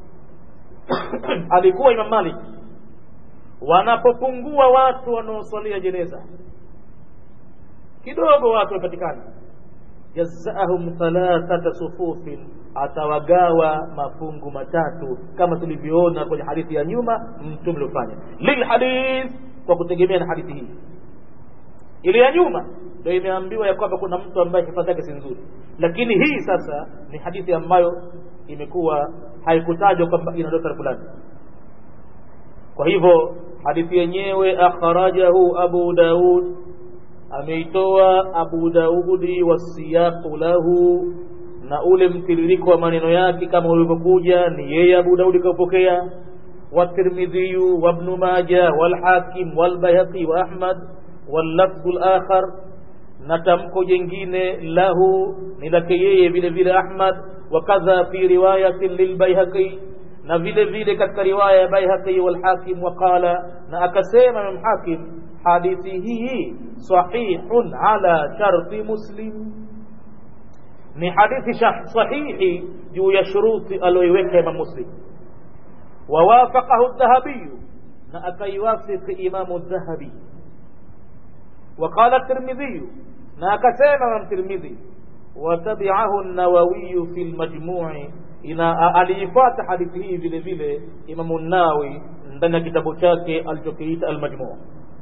alikuwa imam malik wanapopungua watu wanaoswalia jeneza kidogo watu wapatikana jazaahum thalathata sufufin atawagawa mafungu matatu kama tulivyoona kwenye hadithi ya nyuma mtume aliofanya lilhadith kwa kutegemea na hadithi hii ile ya nyuma ndio imeambiwa ya kwamba kuna mtu ambaye hifadhi yake si nzuri lakini hii sasa ni hadithi ambayo imekuwa haikutajwa kwamba ina dosari fulani kwa hivyo hadithi yenyewe akhrajahu abu daud ameitoa abu daudi wasiyaqu lahu na ule mtiririko wa maneno yake kama ulivyokuja ni yeye abu daudi kaupokea والترمذي وابن ماجه والحاكم والبيهقي وأحمد واللفظ الآخر نتمكو جنجين له نلكيه vile vile Ahmad وكذا في رواية للبيهقي na vile vile katika riwaya ya Baihaqi wal Hakim waqala na akasema Imam Hakim hadithi hii sahihun ala sharti Muslim ni hadithi sahihi juu ya shuruti aliyoiweka Imam Muslim ووافقه الذهبي نأكيوافق إمام الذهبي وقال الترمذي نأكسينا من الترمذي وتبعه النووي في المجموع ina aliifuata hadithi hii vile vile imamu nawi ndani ya kitabu chake alichokiita almajmuu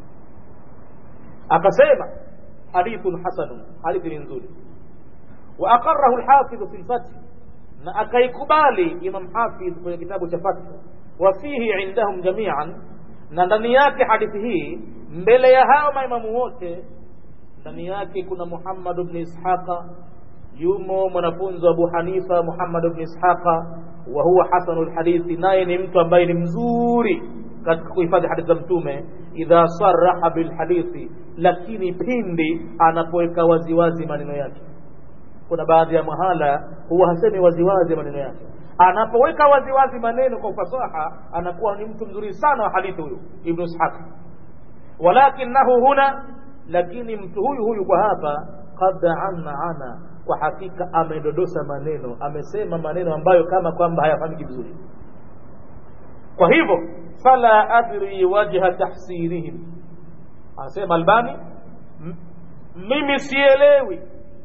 akasema hadithun hasanun hadithi ni nzuri wa aqarahu lhafidhu fi lfathi na akaikubali imam hafidh kwenye kitabu cha fath wa fihi indahum jamian na ndani yake hadithi hii mbele ya hao maimamu wote ndani yake kuna muhammad bni ishaqa yumo mwanafunzi wa abu hanifa muhammad bni ishaqa wa huwa hasanu lhadithi naye ni mtu ambaye ni mzuri katika kuhifadhi hadithi za mtume idha saraha bilhadithi lakini pindi anapoweka waziwazi maneno yake kuna baadhi ya mahala huwa hasemi waziwazi maneno yake anapoweka waziwazi maneno kwa ufasaha anakuwa ni mtu mzuri sana wa hadithi huyu ibnu ishaq walakinahu huna lakini mtu huyu huyu kwa hapa qad ana ana kwa hakika amedodosa maneno amesema maneno ambayo kama kwamba hayafahamiki vizuri kwa hivyo fala adri wajha tahsirihim anasema albani mimi sielewi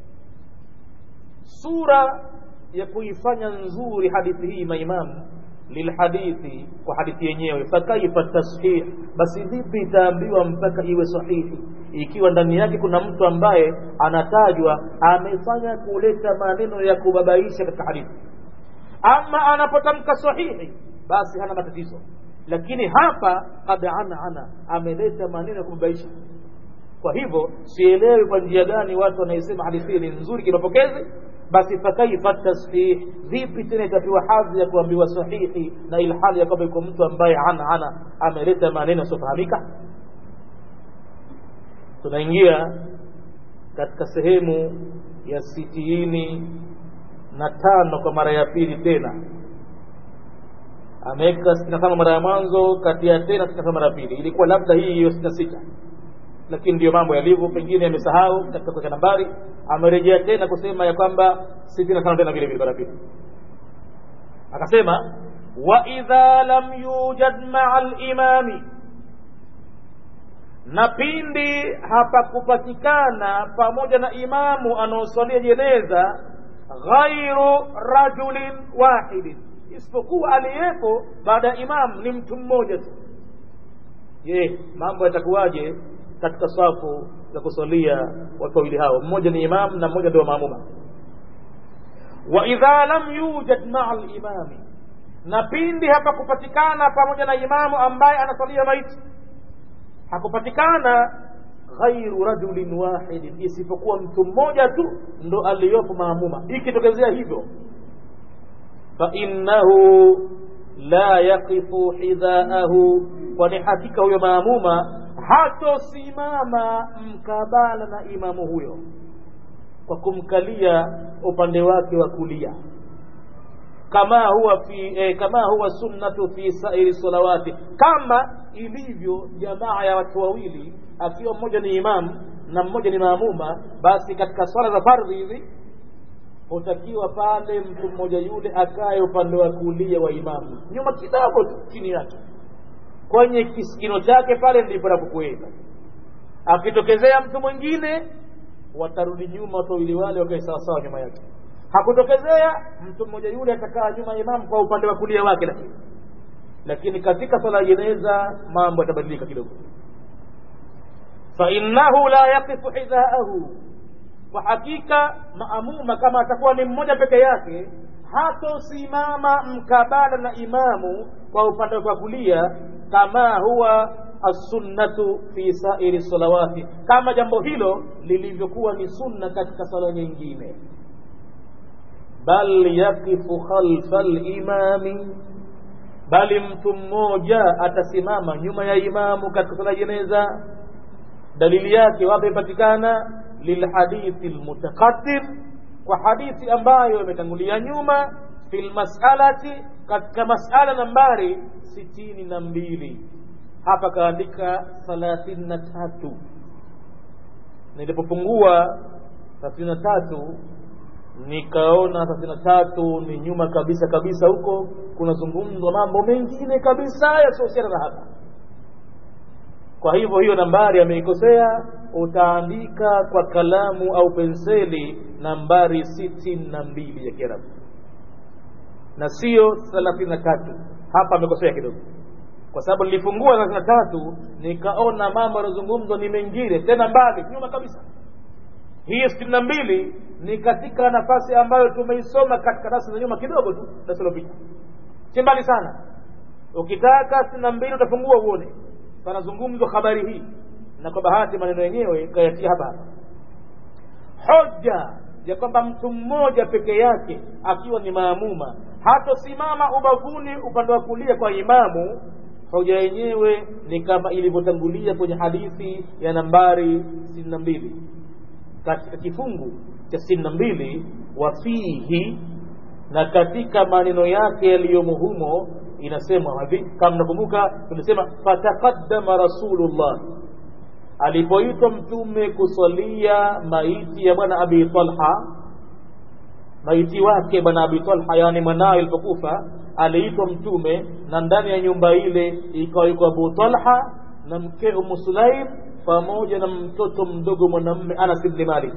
sura ya kuifanya nzuri hadithi hii maimamu lilhadithi kwa hadithi yenyewe fakaifa tashih basi vipi itaambiwa mpaka iwe sahihi ikiwa ndani yake kuna mtu ambaye anatajwa amefanya kuleta maneno ya kubabaisha katika hadithi ama anapotamka sahihi basi hana matatizo lakini hapa kad ana ana ameleta maneno ya kubabaisha kwa hivyo sielewi kwa njia gani watu wanaisema hadithi ni nzuri kimapokezi basi fakaifa tashih vipi tena itapewa hadhi ya kuambiwa sahihi na ilhali ya kwamba yuko mtu ambaye ana ana ameleta maneno yasiofahamika tunaingia katika sehemu ya sitini na tano kwa mara ya pili tena ameweka sitini na tano mara ya mwanzo kati ya tena sitini na tano mara ya pili ilikuwa labda hii hiyo sitini na sita lakini ndio mambo yalivyo pengine amesahau katika kuweka nambari amerejea tena kusema ya kwamba sitini na tano tena vile vile mara ya pili akasema wa idha lam yujad maa limami na pindi hapakupatikana pamoja na imamu anaosalia jeneza ghairu rajulin wahidin isipokuwa aliyepo baada ya imamu ni mtu mmoja tu je mambo yatakuwaje katika safu za kusalia watu wawili hao mmoja ni imam na mmoja ndio maamuma wa idha lam yujad maa limami na pindi hapakupatikana pamoja na imamu ambaye anasalia maiti hakupatikana ghairu rajulin wahidin isipokuwa mtu mmoja tu ndo aliyopo maamuma ikitokezea hivyo fainnahu la yaqifu hidhaahu kwani hakika huyo maamuma hatosimama mkabala na imamu huyo kwa kumkalia upande wake wa kulia kama huwa fi eh, kama huwa sunnatu fi sairi salawati kama ilivyo jamaa ya watu wawili akiwa mmoja ni imamu na mmoja ni maamuma basi katika swala za fardhi hizi hutakiwa pale mtu mmoja yule akaye upande wa kulia wa imamu nyuma kidogo tu chini yake kwenye kisikino chake pale ndipo napokuweka akitokezea mtu mwingine watarudi nyuma watu wawili wale wakae sawasawa nyuma yake hakutokezea mtu mmoja yule atakaa nyuma ya imamu kwa upande wa kulia wake lakini lakini katika swala ya jeneza mambo yatabadilika kidogo fainnahu la yaqifu hidhaahu kwa hakika maamuma kama atakuwa ni mmoja peke yake hatosimama mkabala na imamu kwa upande wa kulia kama huwa assunnatu fi sairi salawati kama jambo hilo lilivyokuwa ni sunna katika sala nyingine bal yaqifu khalfa limami bali mtu mmoja atasimama nyuma ya imamu katika sala jeneza dalili yake wapi ipatikana lilhadithi lmutaqaddim kwa hadithi ambayo imetangulia nyuma fi lmasalati katika masala nambari sitini na mbili hapa kaandika thalathini na tatu nilipopungua thelathini na tatu nikaona thelathini na tatu ni nyuma kabisa kabisa huko kunazungumzwa mambo mengine kabisa yasiohusiana na hapa kwa hivyo hiyo nambari ameikosea utaandika kwa kalamu au penseli nambari sitini na mbili ya kiarabu na sio thelathini na tatu hapa amekosea kidogo kwa sababu nilifungua thelathini na tatu nikaona mambo yanayozungumzwa ni mengine tena mbali nyuma kabisa hii sitini na mbili ni katika nafasi ambayo tumeisoma katika darasa za nyuma kidogo tu darasa lilopita si mbali sana ukitaka sitini na mbili utafungua uone panazungumzwa habari hii na kwa bahati maneno yenyewe kayatia hapa hapa hoja ya kwamba mtu mmoja peke yake akiwa ni maamuma hatosimama ubavuni upande wa kulia kwa imamu hoja yenyewe ni kama ilivyotangulia kwenye hadithi ya nambari sitini na mbili katika kifungu cha sitini na mbili wafihi na katika maneno yake yaliyomo humo inasemwa hivi kama nakumbuka tulisema fataqaddama rasulullah alipoitwa mtume kusalia maiti ya bwana abi talha maiti wake bwana abi talha yani mwanawe alipokufa aliitwa mtume na ndani ya nyumba ile ikawa yuko abu talha na mke umu sulaim pamoja na mtoto mdogo mwanamme anas ibni malik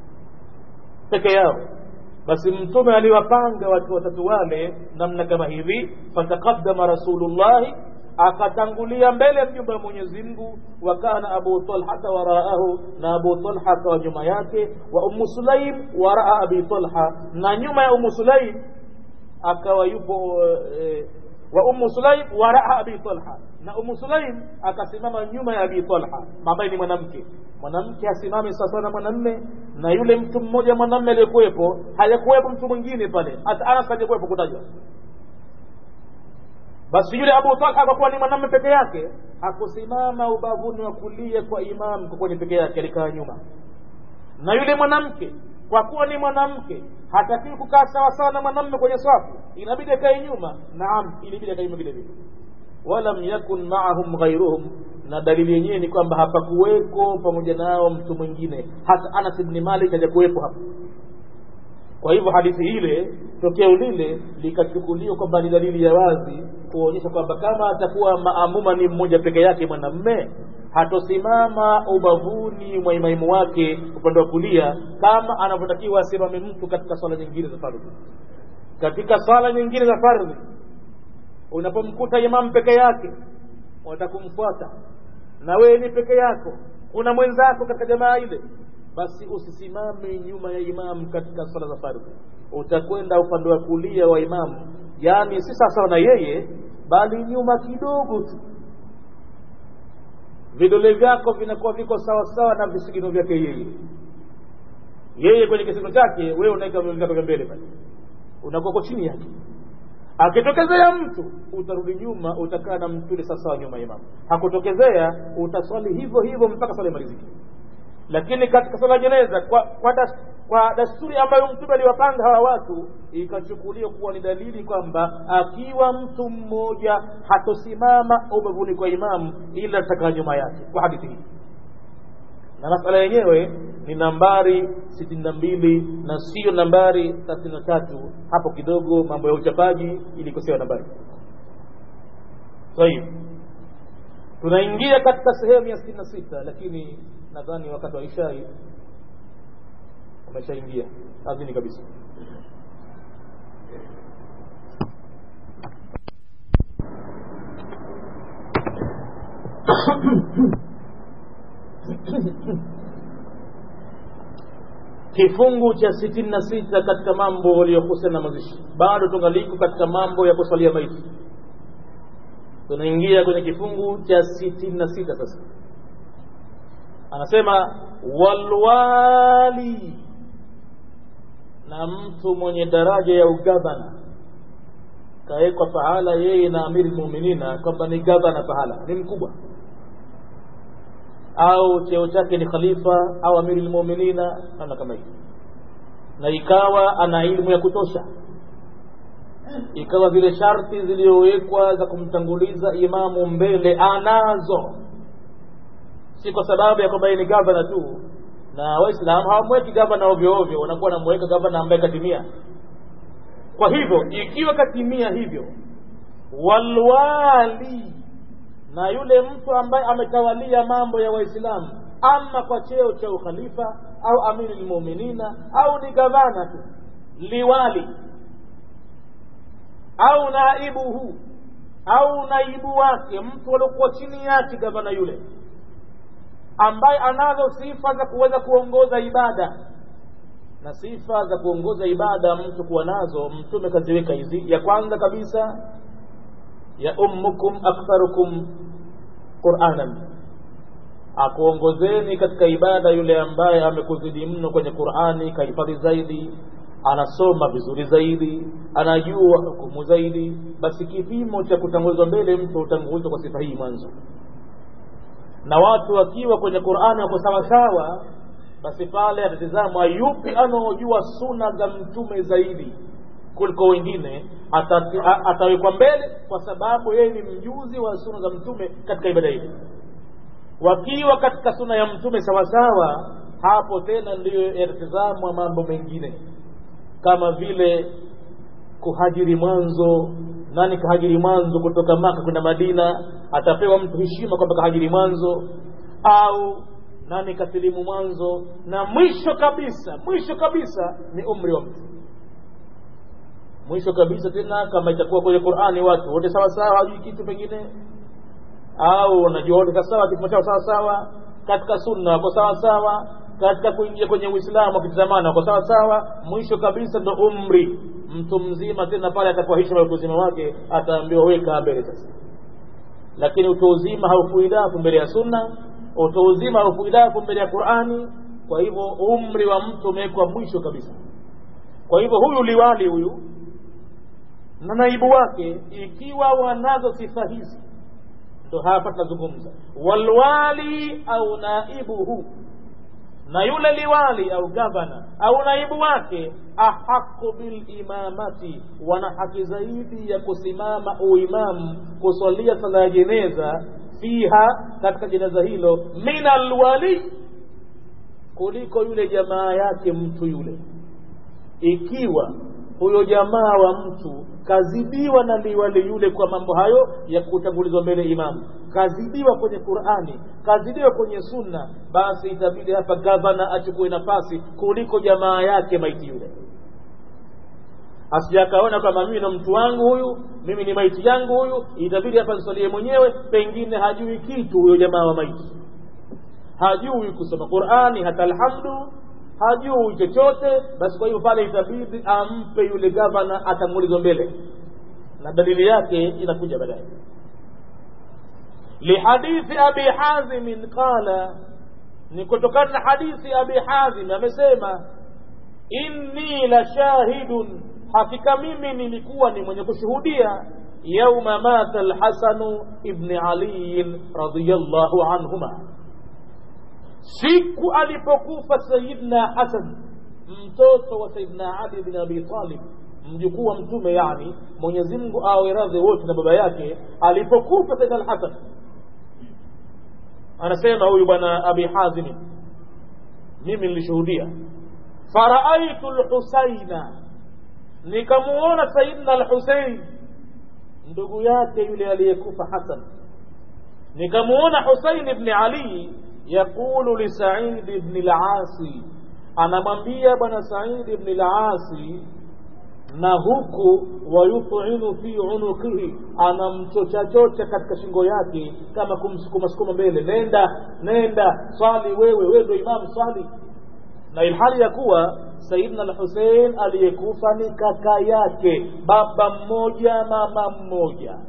peke yao basi mtume aliwapanga watu watatu wale namna kama hivi fataqaddama rasulullahi akatangulia mbele ya mjumba wa Mwenyezi Mungu wa kana Abu Talha waraahu na Abu Talha akawa nyuma yake wa Ummu Sulaim waraa Abi Talha na nyuma ya Ummu Sulaim akawa yupo e, wa Ummu Sulaim waraa Abi Talha na Ummu Sulaim akasimama nyuma ya Abi Talha ambaye ni mwanamke mwanamke hasimami sawasawa na mwanamme na yule mtu mmoja mwanamme aliyekuwepo hayakuwepo mtu mwingine pale hata Anas hajakuwepo kutajwa basi yule Abu Talha kwa kuwa ni mwanamume peke yake hakusimama ubavuni wa kulia kwa imam kwa kwenye peke yake alikaa nyuma na yule mwanamke kwa kuwa ni mwanamke hatakiwi kukaa sawasawa na mwanamme kwenye swafu inabidi akae nyuma naam ilibidi akae nyuma vile vile walam yakun maahum ghairuhum na dalili yenyewe ni kwamba hapakuweko pamoja nao mtu mwingine hata anas bni malik hajakuwepo hapo kwa hivyo hadithi ile tokeo lile likachukuliwa kwamba ni dalili ya wazi kuonyesha kwamba kama atakuwa maamuma ni mmoja peke yake mwanamme hatosimama ubavuni mwa imaimu wake upande wa kulia kama anavyotakiwa asimame mtu katika swala nyingine za fardhi katika swala nyingine za fardhi unapomkuta imam peke yake watakumfuata na wewe ni peke yako kuna mwenzako katika jamaa ile basi usisimame nyuma ya imamu katika swala za fardhi utakwenda upande wa kulia wa imamu yaani si sawasawa na yeye bali nyuma kidogo tu vidole vyako vinakuwa viko sawasawa na visigino vyake yeye yeye kwenye kisigino chake wewe unaweka vidole vyako vya mbele pale unakuwa uko chini yake akitokezea mtu utarudi nyuma utakaa na mtu ile sawasawa nyuma ya imamu hakutokezea utaswali hivyo hivyo mpaka swala imalizike lakini katika swala jeneza kwa, kwa, das, kwa dasturi ambayo mtume aliwapanga hawa watu ikachukuliwa kuwa ni dalili kwamba akiwa mtu mmoja hatosimama ubavuni kwa imamu ila atakaa nyuma yake kwa hadithi hii na masala yenyewe ni nambari sitini na mbili na siyo nambari thelathini na tatu hapo kidogo mambo ya uchapaji ilikosewa nambari tayib tunaingia katika sehemu ya sitini na sita lakini nadhani wakati wa ishai umeshaingia azini kabisa kifungu cha sitini na sita katika mambo yaliyohusiana na mazishi bado tungaliko katika mambo ya kuswalia maiti tunaingia kwenye kifungu cha sitini na sita sasa anasema walwali na mtu mwenye daraja ya ugavana kawekwa pahala yeye na amiri lmuminina kwamba ni gavana pahala ni mkubwa au cheo chake ni khalifa au amiri lmuminina namna kama hiyo na ikawa ana ilmu ya kutosha ikawa zile sharti zilizowekwa za kumtanguliza imamu mbele anazo si kwa sababu ya kwamba yeye ni gavana tu na waislamu hawamweki gavana ovyo ovyo wanakuwa wanamweka gavana ambaye katimia kwa hivyo ikiwa katimia hivyo walwali na yule mtu ambaye ametawalia mambo ya waislamu ama kwa cheo cha ukhalifa au amiri lmuminina au ni gavana tu liwali au naibuhu au naibu wake mtu aliokuwa chini yake gavana yule ambaye anazo sifa za kuweza kuongoza ibada na sifa za kuongoza ibada mtu kuwa nazo mtume kaziweka hizi ya kwanza kabisa ya ummukum aktharukum quranan akuongozeni katika ibada yule ambaye amekuzidi mno kwenye qurani kahifadhi zaidi anasoma vizuri zaidi anajua hukumu zaidi basi kipimo cha kutangulizwa mbele mtu hutangulizwa kwa sifa hii mwanzo na watu wakiwa kwenye qurani wako sawasawa basi pale atatizamwa yupi anaojua suna za mtume zaidi kuliko wengine atawekwa mbele kwa sababu yeye ni mjuzi wa suna za mtume katika ibada hii wakiwa katika suna ya mtume sawasawa hapo tena ndiyo yatatizamwa mambo mengine kama vile kuhajiri mwanzo nani kahajiri mwanzo kutoka maka kwenda madina atapewa mtu heshima kwamba kahajiri mwanzo au nani kasilimu mwanzo na mwisho kabisa mwisho kabisa ni umri wa mtu mwisho kabisa tena kama itakuwa kwenye qurani watu wote sawa sawa hajui kitu pengine au unajua wote sawa kipimo chao sawa sawa katika sunna wako sawa sawa katika kuingia kwenye uislamu wakitizamana wako sawa sawa mwisho kabisa ndo umri mtu mzima tena pale atakuwa heshima ya utu uzima wake ataambiwa weka mbele sasa lakini utu uzima haufuidafu mbele ya sunna utu uzima haufuidafu mbele ya qurani kwa hivyo umri wa mtu umewekwa mwisho kabisa kwa hivyo huyu liwali huyu na naibu wake ikiwa wanazo sifa hizi ndo hapa tunazungumza walwali au naibuhu na yule liwali au gavana au naibu wake ahaqu bilimamati wana haki zaidi ya kusimama uimamu kusalia sala ya jeneza fiha katika jeneza hilo min alwali kuliko yule jamaa yake mtu yule ikiwa huyo jamaa wa mtu kazidiwa na liwali yule kwa mambo hayo ya kutangulizwa mbele imamu kazidiwa kwenye qurani kazidiwa kwenye sunna basi itabidi hapa gavana achukue nafasi kuliko jamaa yake maiti yule asijakaona kwamba mimi na mtu wangu huyu mimi ni maiti yangu huyu itabidi hapa nisalie mwenyewe pengine hajui kitu huyo jamaa wa maiti hajui kusoma qurani hata alhamdu hajui chochote basi kwa hivyo pale itabidi ampe yule gavana atangulizwa mbele na dalili yake inakuja baadaye lihadithi abi hazimin qala ni kutokana na hadithi abi hazim amesema inni la shahidun hakika mimi nilikuwa ni mwenye kushuhudia yauma mata lhasanu ibni aliyin radiallahu anhuma siku alipokufa sayidna hasan mtoto wa sayidna ali bin abi talib mjukuu wa mtume yani mwenyezi mungu awe radhi wote na baba yake alipokufa sayidna alhasan anasema huyu bwana abi hazimi mimi nilishuhudia faraaitu lhusaina nikamuona sayidna alhusein ndugu yake yule aliyekufa hasan nikamuona husain ibni ali yaqulu lisaidi ibni lasi anamwambia bwana saidi ibni lasi na huku wayutinu fi unukihi anamchochachocha katika shingo yake kama kumsukumasukuma mbele nenda nenda swali wewe wewe ndo imamu swali na ilhali ya kuwa sayidna lhusein aliyekufa ni kaka yake baba mmoja mama mmoja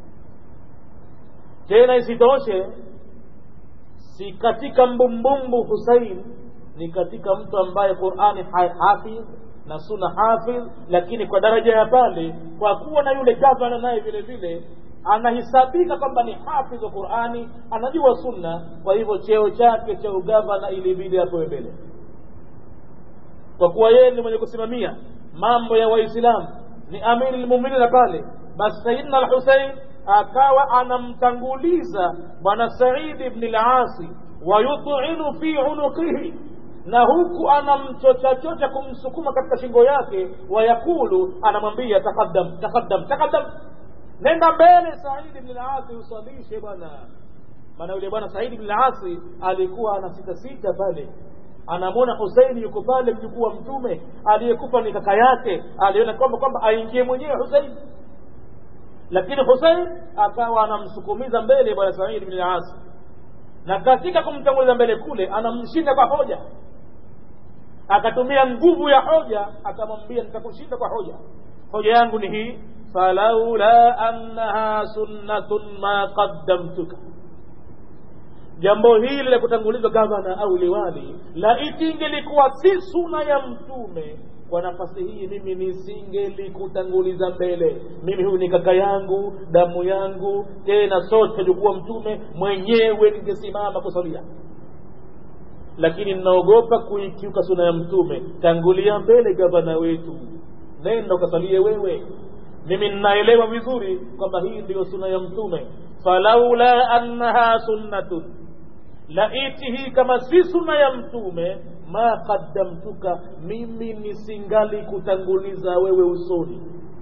tena isitoshe si katika mbumbumbu husein ni katika mtu ambaye qurani hafidh na suna hafidh lakini kwa daraja ya pale kwa kuwa na yule gavana naye vile vile anahesabika kwamba ni hafidh wa qurani anajua sunna kwa hivyo cheo chake cha ugavana ilibidi apewe mbele kwa kuwa yeye ni mwenye kusimamia mambo ya waislamu ni amiri lmuminina pale basi sayidna alhusein akawa anamtanguliza bwana saidi bni lasi wayutinu fi unukihi na huku anamchochachocha kumsukuma katika shingo yake wayakulu anamwambia taqaddam taqaddam taqaddam nenda mbele saidi bni lasi usalishe bwana maana yule bwana saidi bni lasi alikuwa ana sita sita pale anamwona huseini yuko pale mjukuu wa mtume aliyekufa ni kaka yake aliona kwamba kwamba aingie mwenyewe huseini lakini husein akawa anamsukumiza mbele bwana saidi bni asi na katika kumtanguliza mbele kule anamshinda kwa hoja akatumia nguvu ya hoja akamwambia nitakushinda kwa hoja hoja yangu ni hii falaula annaha sunnatun ma qaddamtuka jambo hili la kutangulizwa gavana au liwali laiti ingelikuwa si suna ya mtume kwa nafasi hii mimi nisingelikutanguliza mbele mimi huyu ni kaka yangu damu yangu tena sote jukuwa mtume mwenyewe ningesimama kusalia lakini ninaogopa kuikiuka suna ya mtume tangulia mbele gavana wetu nenda ukasalie wewe mimi ninaelewa vizuri kwamba hii ndiyo suna ya mtume falaula annaha sunnatun laiti hii kama si suna ya mtume ma qaddamtuka mimi nisingali kutanguliza wewe usoni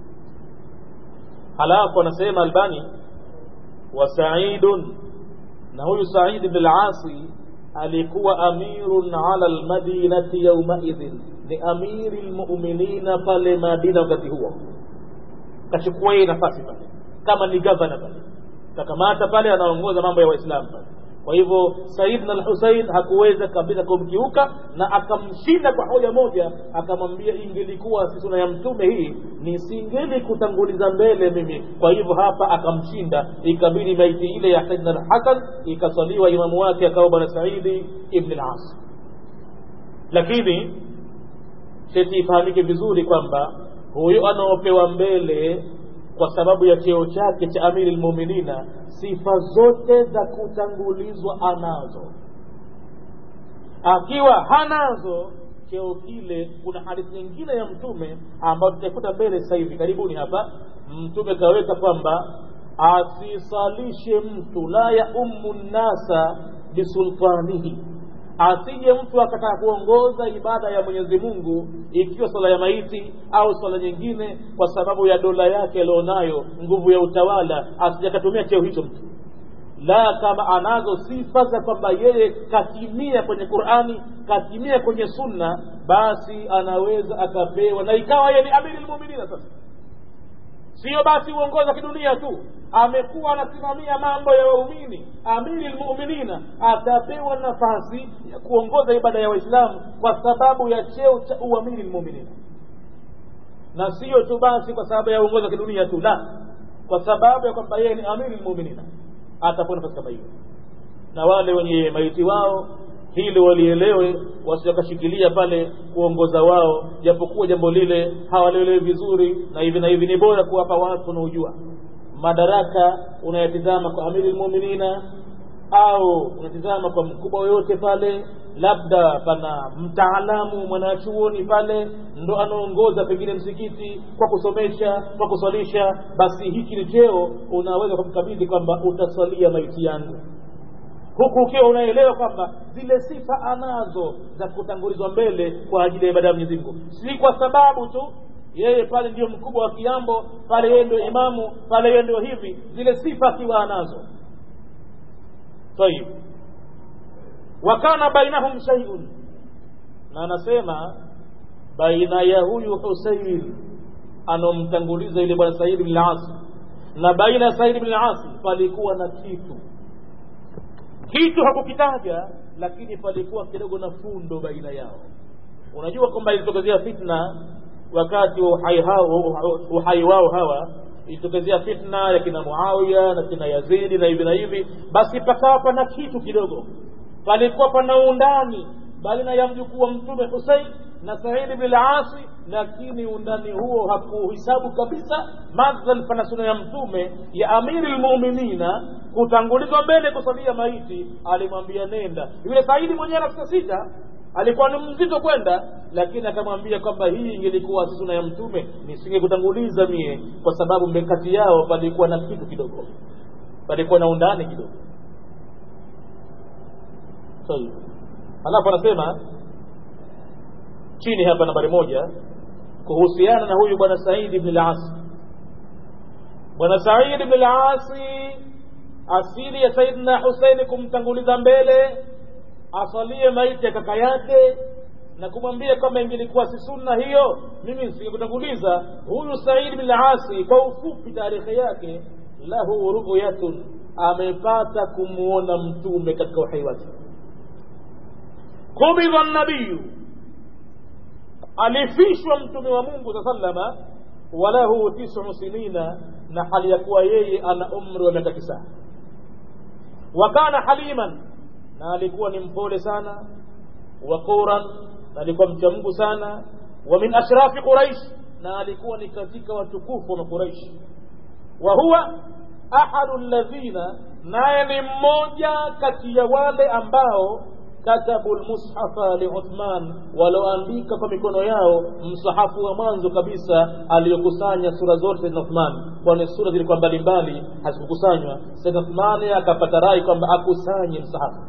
halafu anasema albani wa saidun na huyu said bn lasi alikuwa amirun ala lmadinati yaumaidhin ni amiri lmuminina pale madina wakati huo kachukua yeye nafasi pale kama ni gavana pale kakamata pale anaongoza mambo ya waislamu pale kwa hivyo saidna alhusein hakuweza kabisa kumkiuka na akamshinda kwa hoja moja akamwambia ingelikuwa si suna ya mtume hii nisingeli kutanguliza mbele mimi kwa hivyo hapa akamshinda ikabidi maiti ile ya saidna alhasan ikaswaliwa imamu wake akawa bwana saidi ibn las lakini sheti ifahamike vizuri kwamba huyo anaopewa mbele kwa sababu ya cheo chake cha amiri lmuminina sifa zote za kutangulizwa anazo akiwa hanazo cheo kile kuna hadithi nyingine ya mtume ambayo tutaikuta mbele sasa hivi karibuni hapa mtume kaweka kwamba asisalishe mtu la yaumu nnasa bisultanihi asije mtu akataka kuongoza ibada ya mwenyezi mungu ikiwa swala ya maiti au swala nyingine kwa sababu ya dola yake alionayo nguvu ya utawala asije akatumia cheo hicho mtu la kama anazo sifa za kwamba yeye katimia kwenye qurani katimia kwenye sunna basi anaweza akapewa na ikawa yeye ni amiri lmuminina sasa sio basi uongozi wa kidunia tu amekuwa anasimamia mambo ya waumini amiri lmuminina atapewa nafasi ya kuongoza ibada ya waislamu kwa sababu ya cheo cha uamiri lmuminina na sio tu basi kwa sababu ya uongozi wa kidunia tu la kwa sababu ya kwamba yeye ni amiri lmuminina atapewa nafasi kama hiyo na wale wenye maiti wao hili walielewe wasiwakashikilia pale kuongoza wao japokuwa jambo lile hawalielewi vizuri na hivi na hivi ni bora kuwapa watu wanaojua madaraka unayatizama kwa amiri lmuminina au unatizama kwa mkubwa yoyote pale labda pana mtaalamu mwanachuoni pale ndo anaongoza pengine msikiti kwa kusomesha kwa kuswalisha basi hiki ni cheo unaweza kumkabidhi kwamba utaswalia maiti yangu huku ukiwa unaelewa kwamba zile sifa anazo za kutangulizwa mbele kwa ajili ya ibada ya Mwenyezi Mungu, si kwa sababu tu yeye pale ndio mkubwa wa kiambo, pale yeye ndio imamu, pale yeye ndio hivi, zile sifa akiwa anazo. Tayib, wa kana bainahum shay'un, na anasema baina ya huyu Husayn anomtanguliza yule bwana Said bin al-As na baina ya Said bin al-As palikuwa na kitu kitu hakukitaja lakini palikuwa kidogo na fundo baina yao unajua kwamba ilitokezea fitna wakati wa uhai, hao, uhai wao hawa ilitokezea fitna ya kina muawiya na kina yazidi na hivi na hivi basi pakawa pana kitu kidogo palikuwa pana undani baina ya mjukuu wa mtume husein na saidi bin asi lakini undani huo hakuhisabu kabisa madhal pana suna ya mtume ya amiri lmuminina kutangulizwa mbele kusalia maiti alimwambia nenda yule saidi mwenyewe anafika sita alikuwa ni mzito kwenda lakini akamwambia kwamba hii ingelikuwa si suna ya mtume nisingekutanguliza mie kwa sababu kati yao palikuwa na kitu kidogo palikuwa na undani kidogo so, alafu anasema chini hapa nambari moja kuhusiana na huyu bwana saidi bni lasi bwana saidi bni lasi asili ya saidina huseini kumtanguliza mbele asalie maiti ya kaka yake na kumwambia kwamba ingelikuwa si sunna hiyo mimi nisingekutanguliza huyu saidi bin asi kwa ufupi taarikhi yake lahu ruyatun amepata kumwona mtume katika uhai wake kubidha nabiyu alifishwa mtume wa mungu saa salama walahu tisu sinina na hali ya kuwa yeye ana umri wa miaka tisa wa kana haliman na alikuwa ni mpole sana waquran na alikuwa mcha mungu sana wa min ashrafi quraish na alikuwa ni katika watukufu wa quraish wa huwa ahadu alladhina naye ni mmoja kati ya wale ambao katabu lmushafa liuthman walioandika kwa mikono yao msahafu wa mwanzo kabisa aliyokusanya sura zote saidna uthman kwani sura zilikuwa mbalimbali hazikukusanywa saidna uthmani akapata rai kwamba akusanye msahafu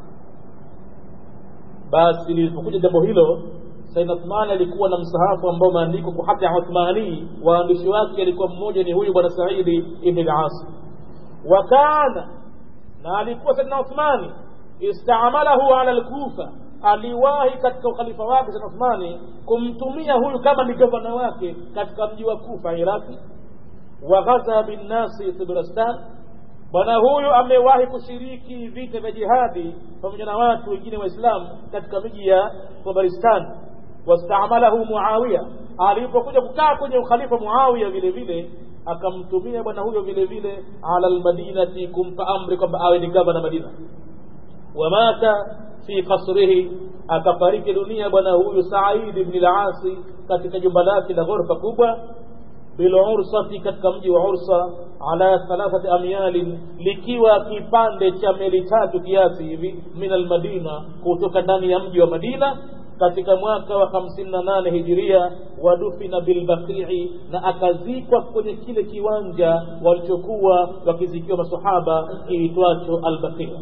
basi lilipokuja jambo hilo saidna uthmani alikuwa na msahafu ambao umeandikwa kwa hati ya uthmanii waandishi wake alikuwa mmoja ni huyu bwana saidi ibni lasi wa kana na alikuwa saidna uthmani istamalahu ala lkufa aliwahi katika ukhalifa wake sa uthmani kumtumia huyu kama ni gavana wake katika mji wa kufa iraki wa ghaza binnasi tibrastan bwana huyu amewahi kushiriki vita vya jihadi pamoja na watu wengine waislamu katika miji ya tabaristan wastamalahu muawiya alipokuja kukaa kwenye ukhalifa muawiya vile vile akamtumia bwana huyo vile vile ala lmadinati kumpa amri kwamba awe ni gavana madina wamata fi kasrihi akafariki dunia bwana huyu saidi bni lasi katika jumba lake la ghorofa kubwa bilursati katika mji wa ursa ala thalathati amyalin likiwa kipande cha meli tatu kiasi hivi min almadina kutoka ndani ya mji wa madina katika mwaka wa hamsini na nane hijiria wadufina bilbaqii na akazikwa kwenye kile kiwanja walichokuwa wakizikiwa masahaba kiitwacho albaqia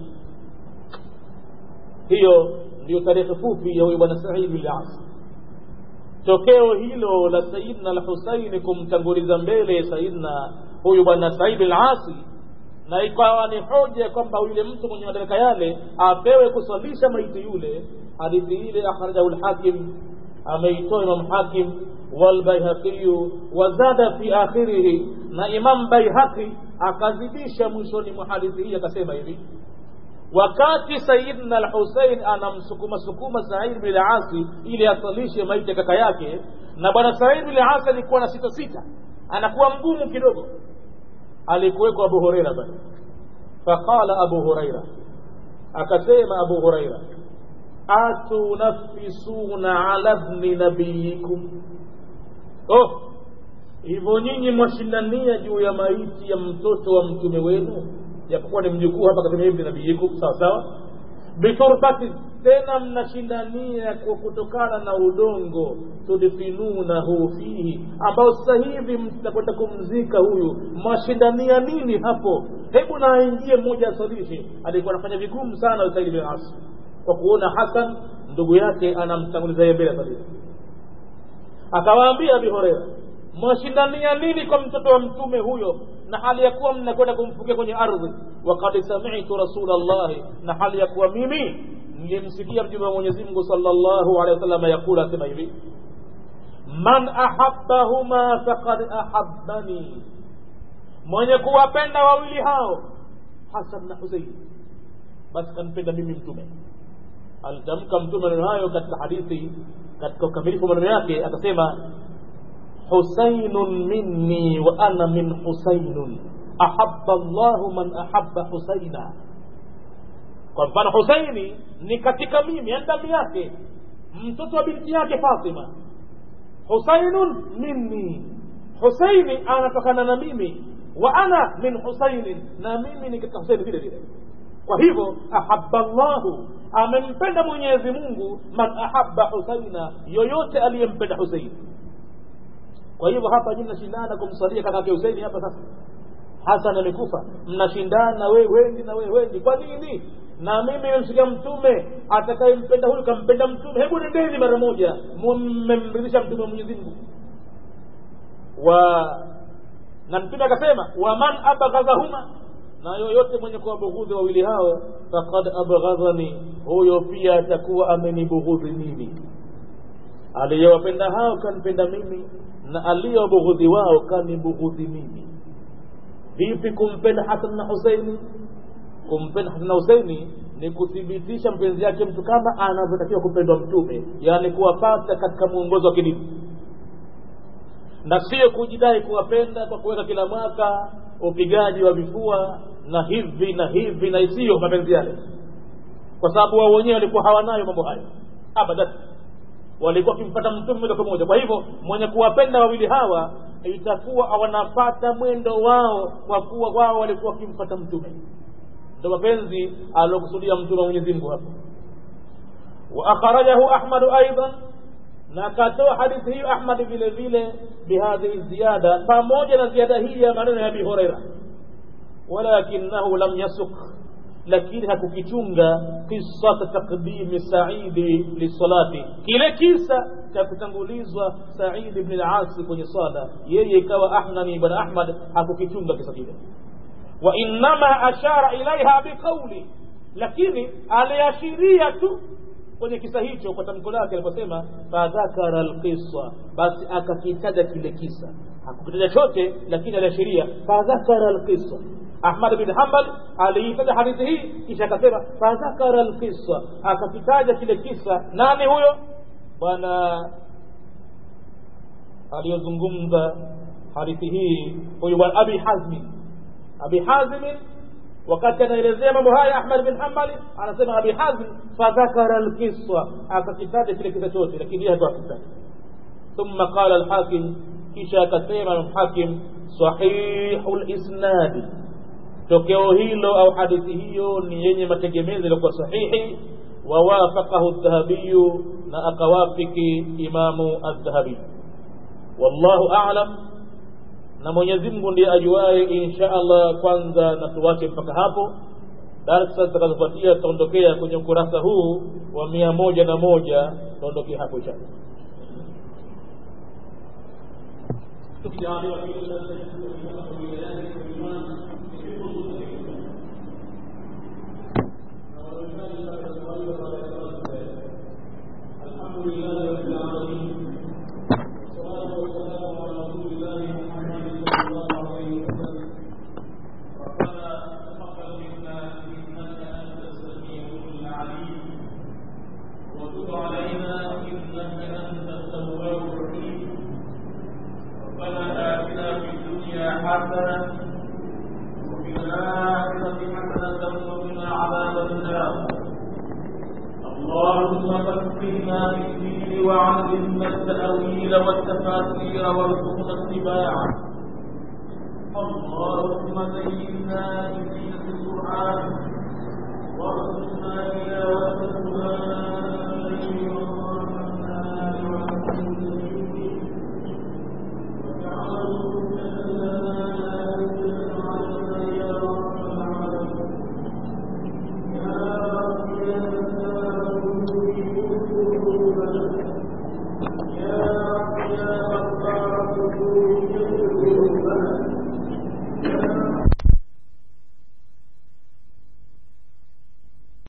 hiyo ndiyo tarehe fupi ya huyo bwana saidi bin as tokeo hilo la sayidna alhusaini kumtanguliza mbele sayidna huyu bwana saidi al-asi na ikawa ni hoja kwamba yule mtu mwenye madaraka yale apewe kuswalisha maiti yule hadithi ile akhrajahu lhakim ameitoa imam hakim walbaihaqi wazada fi akhirihi na imam baihaqi akazidisha mwishoni mwa hadithi hii akasema hivi wakati sayidna alhusein anamsukuma sukuma said bin asi ili asalishe maiti ya kaka yake na bwana said bin asi alikuwa na sita sita anakuwa mgumu kidogo alikuweko abu hureira bali faqala abu hureira akasema abu hureira atunafisuna ala bni nabiyikum oh hivyo nyinyi mwashindania juu ya maiti ya mtoto wa mtume wenu japokuwa ni mjukuu hapa kasema hivi nabiyikum sawa sawa biturbati tena mnashindania kwa kutokana na udongo tudfinunahu fihi ambao sasa hivi mtakwenda kumzika huyu mwashindania nini hapo hebu na aingie mmoja asalishe alikuwa anafanya vigumu sana usaidi bin asi kwa kuona hasan ndugu yake anamtanguliza yeye mbele kabisa akawaambia abi horeira mwashindania nini kwa mtoto wa mtume huyo na hali ya kuwa mnakwenda kumfukia kwenye ardhi wakad samitu rasulllahi na hali ya kuwa mimi nilimsikia mtume wa mwenyezi mungu salllahu alehi wasallam yakula asema hivi man ahabbahuma faqad ahabbani mwenye kuwapenda wawili hao hasan na husein basi kanipenda mimi mtume alitamka mtume maneno hayo katika hadithi katika ukamilifu maneno yake akasema husainun minni wa ana min husainun ahabba llahu man ahabba husaina kwa mfano husaini ni katika mimi yani damu yake mtoto wa binti yake fatima husainun minni husaini anatokana na mimi wa ana min husainin na mimi ni katika husaini vile vile kwa hivyo ahabba llahu amempenda mwenyezi mungu man ahabba husaina yoyote aliyempenda husaini kwa hivyo hapa nyinyi mnashindana kumsalia kakake husaini hapa sasa hasan amekufa mnashindana we wendi na we wendi kwa nini na mimi nimemsikia mtume atakayempenda huyu kampenda mtume hebu nendeni mara moja mmemridhisha mtume wa mwenyezi mungu wa na mtume akasema waman abghadhahuma na yoyote mwenye kuwabughudhi wawili hao faqad abghadhani huyo pia atakuwa amenibughudhi mimi aliyewapenda hao kanipenda mimi na aliyowabughudhi wao kanibughudhi mimi vipi kumpenda hasan na huseini kumpenda hasan na huseini ni kuthibitisha mpenzi yake mtu kama anavyotakiwa kupendwa mtume yaani kuwapata katika mwongozo wa kidini na sio kujidai kuwapenda kwa kuweka kila mwaka upigaji wa vifua na hivi na hivi na isiyo mapenzi yale kwa sababu wao wenyewe walikuwa hawanayo mambo hayo abadan walikuwa wakimpata mtume moja kwa moja kwa hivyo mwenye kuwapenda wawili hawa itakuwa wanapata mwendo wao kwa kuwa wao walikuwa wakimfata mtume ndo mapenzi aliokusudia mtume wa mwenyezi mungu hapo wa akhrajahu ahmadu aidan na akatoa hadithi hiyo ahmad vile vile bihadhihi ziyada pamoja na ziada hii ya maneno ya abi horeira walakinahu lam yasuk lakini hakukichunga qisata taqdimi saidi lisalati kile kisa cha kutangulizwa saidi bni lasi kwenye sala yeye ikawa ahnani bwana ahmad hakukichunga kisa kile wainama ashara ilaiha biqauli lakini aliashiria tu kwenye kisa hicho kwa tamko lake aliposema fadhakara lqisa basi akakitaja kile kisa hakukitaja chote lakini aliashiria fadhakara lqisa ahmad bin hambal aliitaja hadithi hii kisha akasema fadhakara lqisa akakitaja kile kisa nani huyo bwana aliyozungumza hadithi hii huyu bwana abi hazmi abi hazmin wakati anaelezea mambo haya ahmad bin hambali anasema abi hazm fadhakara lqisa akakitaja kile kisa chote lakini yeye hakuakitaja ثم قال الحاكم kisha akasema Imam Hakim sahihu lisnadi tokeo hilo au hadithi hiyo ni yenye mategemezi yaliyokuwa sahihi wawafaqahu dhahabiyu na akawafiki imamu aldhahabi wallahu alam na mwenyezi mungu ndiye ajuaye insha allah kwanza na tuwache mpaka hapo darsa zitakazofuatia tutaondokea kwenye ukurasa huu wa mia moja na moja tutaondokea hapo insha allah الحمد لله رب العالمين والصلاة والسلام على رسول الله محمد صلى الله عليه وسلم ربنا تقبل منا إنك أنت السميع العليم وتب علينا إنك أنت التواب الرحيم ربنا آتنا في الدنيا حسنة وفي الآخرة حسنة وقنا عذاب النار اللهم فقهنا في الدين وعلمنا التأويل والتفاسير وارزقنا اتباعه اللهم زينا بزينة القرآن وارزقنا تلاوته